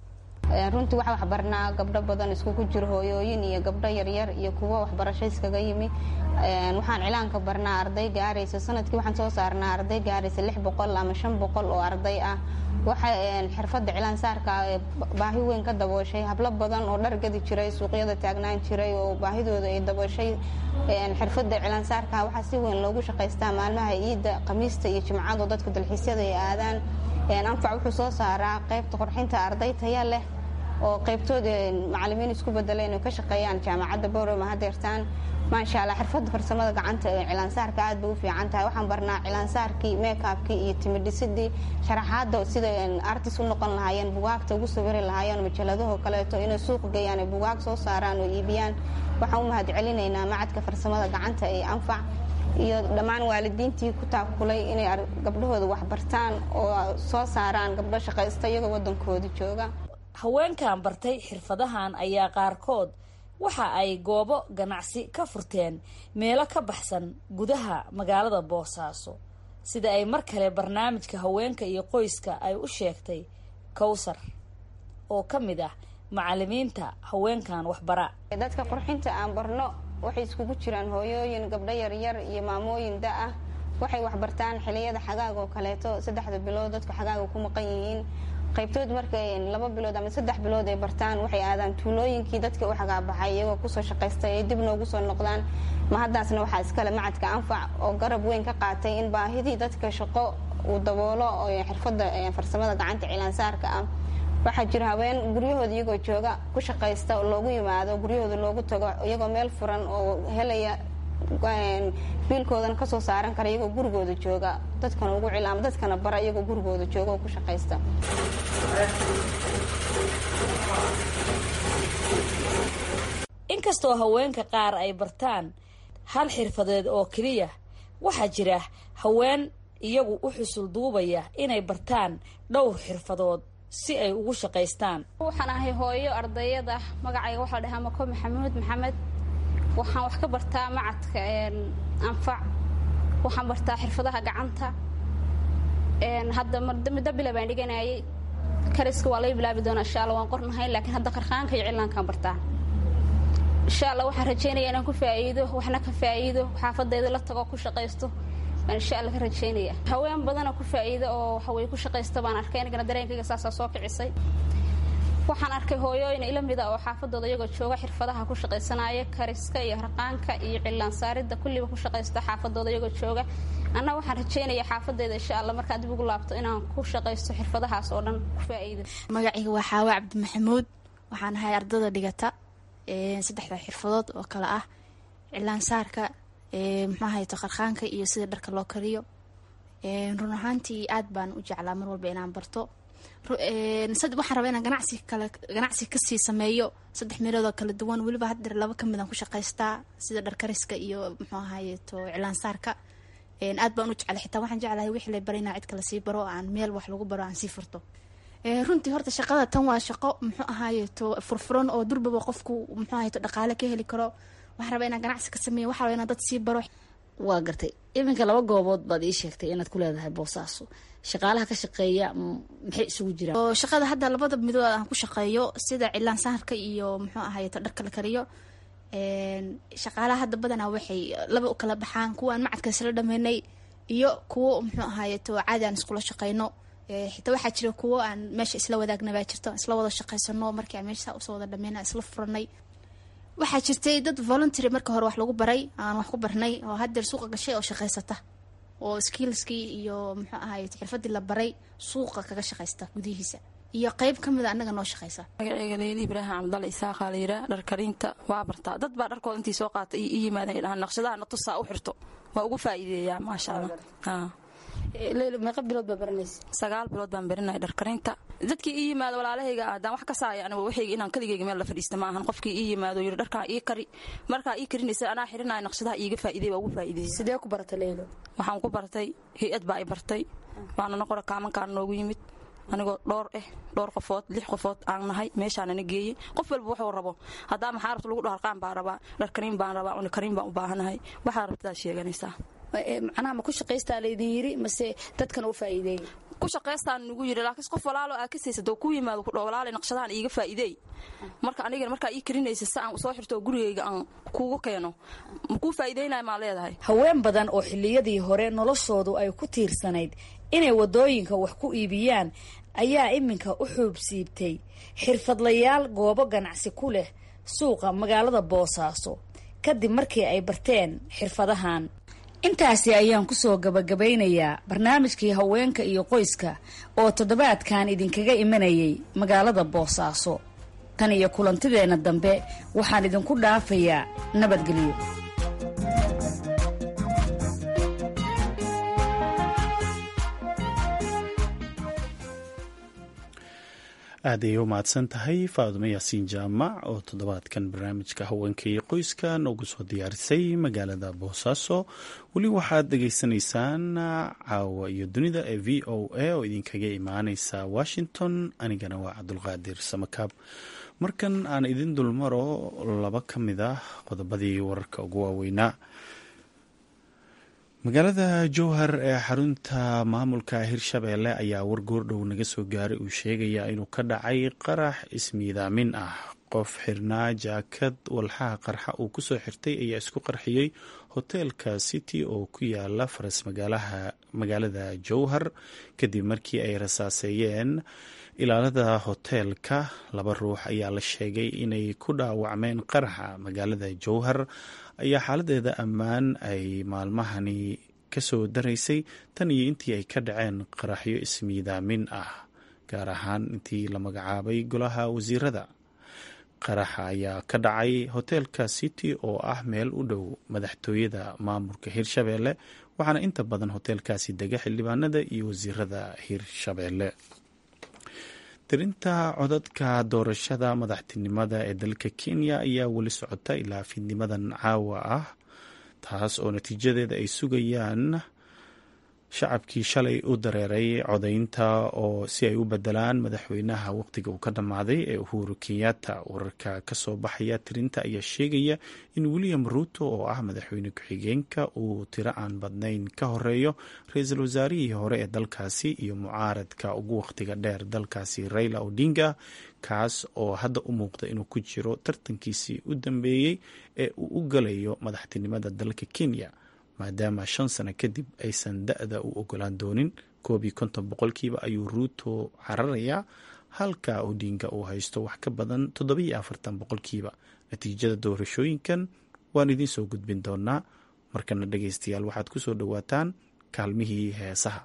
runtii waxaa waxbarnaa gabdho badan iskugu jiro hooyooyin iyo gabdho yaryar iyo kuwo waxbarasho iskaga yimi waxaan cilaanka barnaa arday gaaraysa sanadkii waxaan soo saarnaa arday gaaraysa lix boqol ama shan boqol oo arday ah waxa xirfadda cilaan saarka baahi weyn ka dabooshay hablo badan oo dhar gadi jiray suuqyada taagnaan jiray oo baahidooda ay dabooshay xirfadda cilaan saarka waxaa si weyn loogu shaqaystaa maalmaha ciidda khamiista iyo jimcado dadka dalxiisyada ay aadaan anfac wuxuu soo saaraa qaybta qorxinta arday taya leh oo qaybtood macalimiin isku bedela inay ka shaqeeyaan jaamacadda boroma hadeertaan maasha allah xirfadda farsamada gacanta ee cilaansaarka aad bay u fiican tahay waxaan barnaa cilaansaarkii meekabkii iyo timidhisidii sharaxaadda sida artis u noqon lahaayeen bugaagta ugu sawiri lahaayeen majaladaho kaleeto inay suuq geeyaan ay bugaag soo saaraan oo iibiyaan waxaan u mahad celinaynaa macadka farsamada gacanta ee anfac iyo dhammaan waalidiintii ku taakulay inay gabdhahooda waxbartaan oo soo saaraan gabdho shaqaysta iyagoo waddankooda jooga haweenkan bartay xirfadahan ayaa qaarkood waxa ay goobo ganacsi ka furteen meelo ka baxsan gudaha magaalada boosaaso sida ay mar kale barnaamijka haweenka iyo qoyska ay u sheegtay kowsar oo ka mid ah macalimiinta haweenkan waxbara dadka qurxinta aan barno waxay iskugu jiraan hooyooyin gabdho yaryar iyo maamooyin da ah waxay waxbartaan xiliyada xagaag oo kaleeto saddexda bilood dadku xagaaga ku maqan yihiin qaybtood markay laba bilood ama saddex bilood ay bartaan waxay aadaan tuulooyinkii dadka u xagaabaxay iyagoo kusoo shaqaystay ay dib noogu soo noqdaan ma haddaasna waxaa iskale macadka anfac oo garab weyn ka qaatay in baahidii dadka shaqo uu daboolo oo xirfadda farsamada gacanta cilaansaarka ah waxaa jira haween guryahooda iyagoo jooga ku shaqaysta oo loogu yimaado guryahooda loogu tago iyagoo meel furan oo helaya biilkoodana kasoo saaran kara iyagoo gurigooda jooga dadkana ugu cilaama dadkana bara iyagoo gurigooda jooga oo ku shaqaysta inkastoo haweenka qaar ay bartaan hal xirfadeed oo keliya waxaa jira haween iyagu u xusul duubaya inay bartaan dhowr xirfadood si ay ugu shaqaystaan waxaan ahay hooyo ardayada magacayga waxaa la dhahaa mako maxamuud maxamed waxaan wax ka bartaa macadka anfac waxaan bartaa xirfadaha gacanta hadda middo bila baan dhiganayay kariska waa laga bilaabi doonaa insha alla waan qornahay laakiin hadda qarqaanka iyo cilaankaan bartaa insha alla waxaan rajaynaya inaan ku faa'iido waxna ka faa'iido xaafadayda la tago ku shaqaysto baan insha alla ka rajaynaya haween badana ku faa'iida oo waxaweye ku shaqaysta baan arkay anigana dareenkayga saasaa soo kicisay waxaan arkay hooyooyin ila mida oo xaafadooda iyagoo jooga xirfadaha ku shaqaysanaya kariska iyo harqaanka iyo cilaan saaridda kulliba ku shaqaysta xaafadooda iyagoo jooga anna waxaan rajaynaya xaafadeeda insha alla markaan dib ugu laabto inaan ku shaqaysto xirfadahaas oo dhan ku faa'iido magacayga waa xaawe cabdi maxamuud waxaan ahay ardada dhigata saddexda xirfadood oo kale ah cilaan saarka muxuu ahayto qarqaanka iyo sida dharka loo kariyo run ahaantii aad baan u jeclaa mar walba inaan barto waxaan rabaa inaan ganacsi kale ganacsi kasii sameeyo saddex meelood oo kala duwan weliba haddeer laba kamid aan ku shaqaystaa sida dharkariska iyo muxuu ahaayeto cilaan saarka aad baan u jeclay xitaa waxaan jeclahay wixii la baray inaa cid kale sii baro aan meel wax lagu baro aan sii furto runtii horta shaqada tan waa shaqo muxuu ahaayeto furfuran oo durbaba qofku muxuu ahaayeto dhaqaale ka heli karo waxaan rabaa inaan ganacsi ka sameeyo waxaa rabaa inaan dad sii baro waa gartay iminka laba goobood baad ii sheegtay inaad ku leedahay boosaaso shaqaalaha ka shaqeeya maxay isugu jiraan oo shaqada hadda labada midood aan ku shaqeeyo sida cilaan saarka iyo muxuu ahaayeto dharka la kariyo shaqaalaha hadda badanaa waxay laba u kala baxaan kuwa aan macadka isla dhameynay iyo kuwo muxuu ahaayeto caadi aan iskula shaqeyno xitaa waxaa jira kuwo aan meesha isla wadaagna baa jirto isla wada shaqeysano markii aan meesha usoo wada dhameyna isla furanay waxaa jirtay dad voluntary marka hore wax lagu baray aan wax ku barnay oo haddeer suuqa gashay oo shaqaysata oo skillskii iyo muxuu ahaye xirfadii la baray suuqa kaga shaqaysta gudihiisa iyo qeyb ka mida annaga noo shaqaysa magaceyga leyli ibraahim cabdalla isaaqa la yiraa dhar karinta waa bartaa dad baa dharkooda intii soo qaata i yimaadeen dhahaan naqshadaha na tusaa u xirto waa ugu faa'iideeyaa maasha allah leyli meeqa bilood baa baranaysa sagaal bilood baan barinaya dhar karinta dadkii ii yimaado walaalahayga haddaan wax ka saaya aniga waxayga inaan kaligayga meel la fadhiista ma ahan qofkii ii yimaado yidhi dharkaa ii kari markaa ii karinaysa anaa xirinaya naqshadaha iiga faa'iidey waa ugu faa'iideeyey sidee ku baratay leylo waxaan ku bartay hay-ad baa i bartay waanana qora kaamankaan noogu yimid anigoo dhowr eh dhowr qofood lix qofood aan nahay meeshaanana geeyey qof walba wuxuu rabo haddaa maxaa rabta lagu dhaho harqaan baan rabaa dhar kariin baan rabaa una kariin baan u baahanahay waxaa rabtadaa sheeganaysaa macnaha ma ku shaqaystaa laydin yiri mase dadkan u faa'iideeyey ku shaqaystaan nagu yidhi laakiin qof walaalo aa ka saysa doo ku yimaado ku dhaho walaale naqshadahan iiga faa'iideey marka anigana markaa ii karinaysa si aan soo xirto gurigayga aan kuugu keeno ma kuu faa'iideynaya maa leedahay haween badan oo xilliyadii hore noloshoodu ay ku tiirsanayd inay waddooyinka wax ku iibiyaan ayaa iminka u xuubsiibtay xirfadlayaal goobo ganacsi ku leh suuqa magaalada boosaaso kadib markii ay barteen xirfadahan intaasi ayaan kusoo gabagabaynayaa barnaamijkii haweenka iyo qoyska oo toddobaadkan idinkaga imanayay magaalada boosaaso tan iyo kulantideenna dambe waxaan idinku dhaafayaa nabadgelyo aad ayay u mahadsan tahay faadumo yaasiin jaamac oo toddobaadkan barnaamijka haweenka iyo qoyska noogu soo diyaarisay magaalada boosaaso weli waxaad dhegaysanaysaan caawa iyo dunida ee v o a oo idinkaga imaaneysa washington anigana waa cabdulqaadir samakaab markan aan idin dulmaro laba ka mid ah qodobadii wararka ugu waaweynaa magaalada jowhar ee xarunta maamulka hirshabeelle ayaa war goordhow naga soo gaaray uu sheegaya inuu ka dhacay qarax ismiidaamin ah qof xirnaa jaakad walxaha qarxa uu kusoo xirtay ayaa isku qarxiyey hoteelka city oo ku yaala faras magaalada jowhar kadib markii ay rasaaseeyeen ilaalada hoteelka laba ruux ayaa la sheegay inay ku dhaawacmeen qaraxa magaalada jowhar ayaa xaaladeeda ammaan ay maalmahani kasoo daraysay tan iyo intii ay ka dhaceen qaraxyo ismiidaamin ah gaar ahaan intii la magacaabay golaha wasiirada qaraxa ayaa ka dhacay hoteelka city oo ah meel u dhow madaxtooyada maamulka hirshabeelle waxaana inta badan hoteelkaasi dega xildhibaanada iyo wasiirada hirshabeelle tirinta codadka doorashada madaxtinimada ee dalka kenya ayaa weli socota ilaa fiidnimadan caawa ah taas oo natiijadeeda ay sugayaan shacabkii shalay u dareeray codaynta oo si ay u bedelaan madaxweynaha waqtiga uu ka dhammaaday ee uhuru kenyatta wararka kasoo baxaya tirinta ayaa sheegaya in william ruuto oo ah madaxweyne ku-xigeenka uu tiro aan badnayn ka horeeyo ra-iisul wasaarihii hore ee dalkaasi iyo mucaaradka ugu waqtiga dheer dalkaasi raila odinga kaas oo hadda u muuqda inuu ku jiro tartankiisii u dambeeyey ee uu u galayo madaxtinimada dalka kenya maadaama shan sano kadib aysan da-da u ogolaan doonin koob iyo konton boqolkiiba ayuu ruuto cararayaa halka odinga uu haysto wax ka badan toddobiyo afartan boqolkiiba natiijada doorashooyinkan waan idiin soo gudbin doonaa markana dhegeystayaal waxaad ku soo dhowaataan kaalmihii heesaha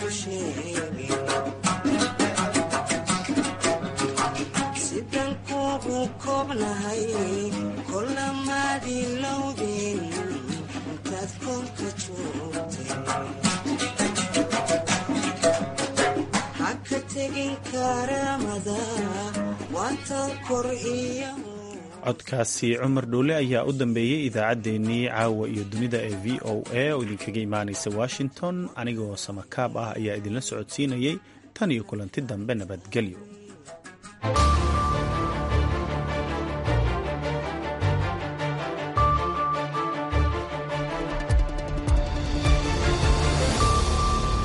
sidan noogu koobnahay kolamaadilowdeen intaad koonka joogtay haka tegin karamada waatan kor iyo codkaasi cumar dhuule ayaa u dambeeyey idaacaddeenii caawa iyo dunida ee v o a oo idinkaga imaanaysa washington anigoo samakaab ah ayaa idinla socodsiinayay tan iyo kulanti dambe nabadgelyo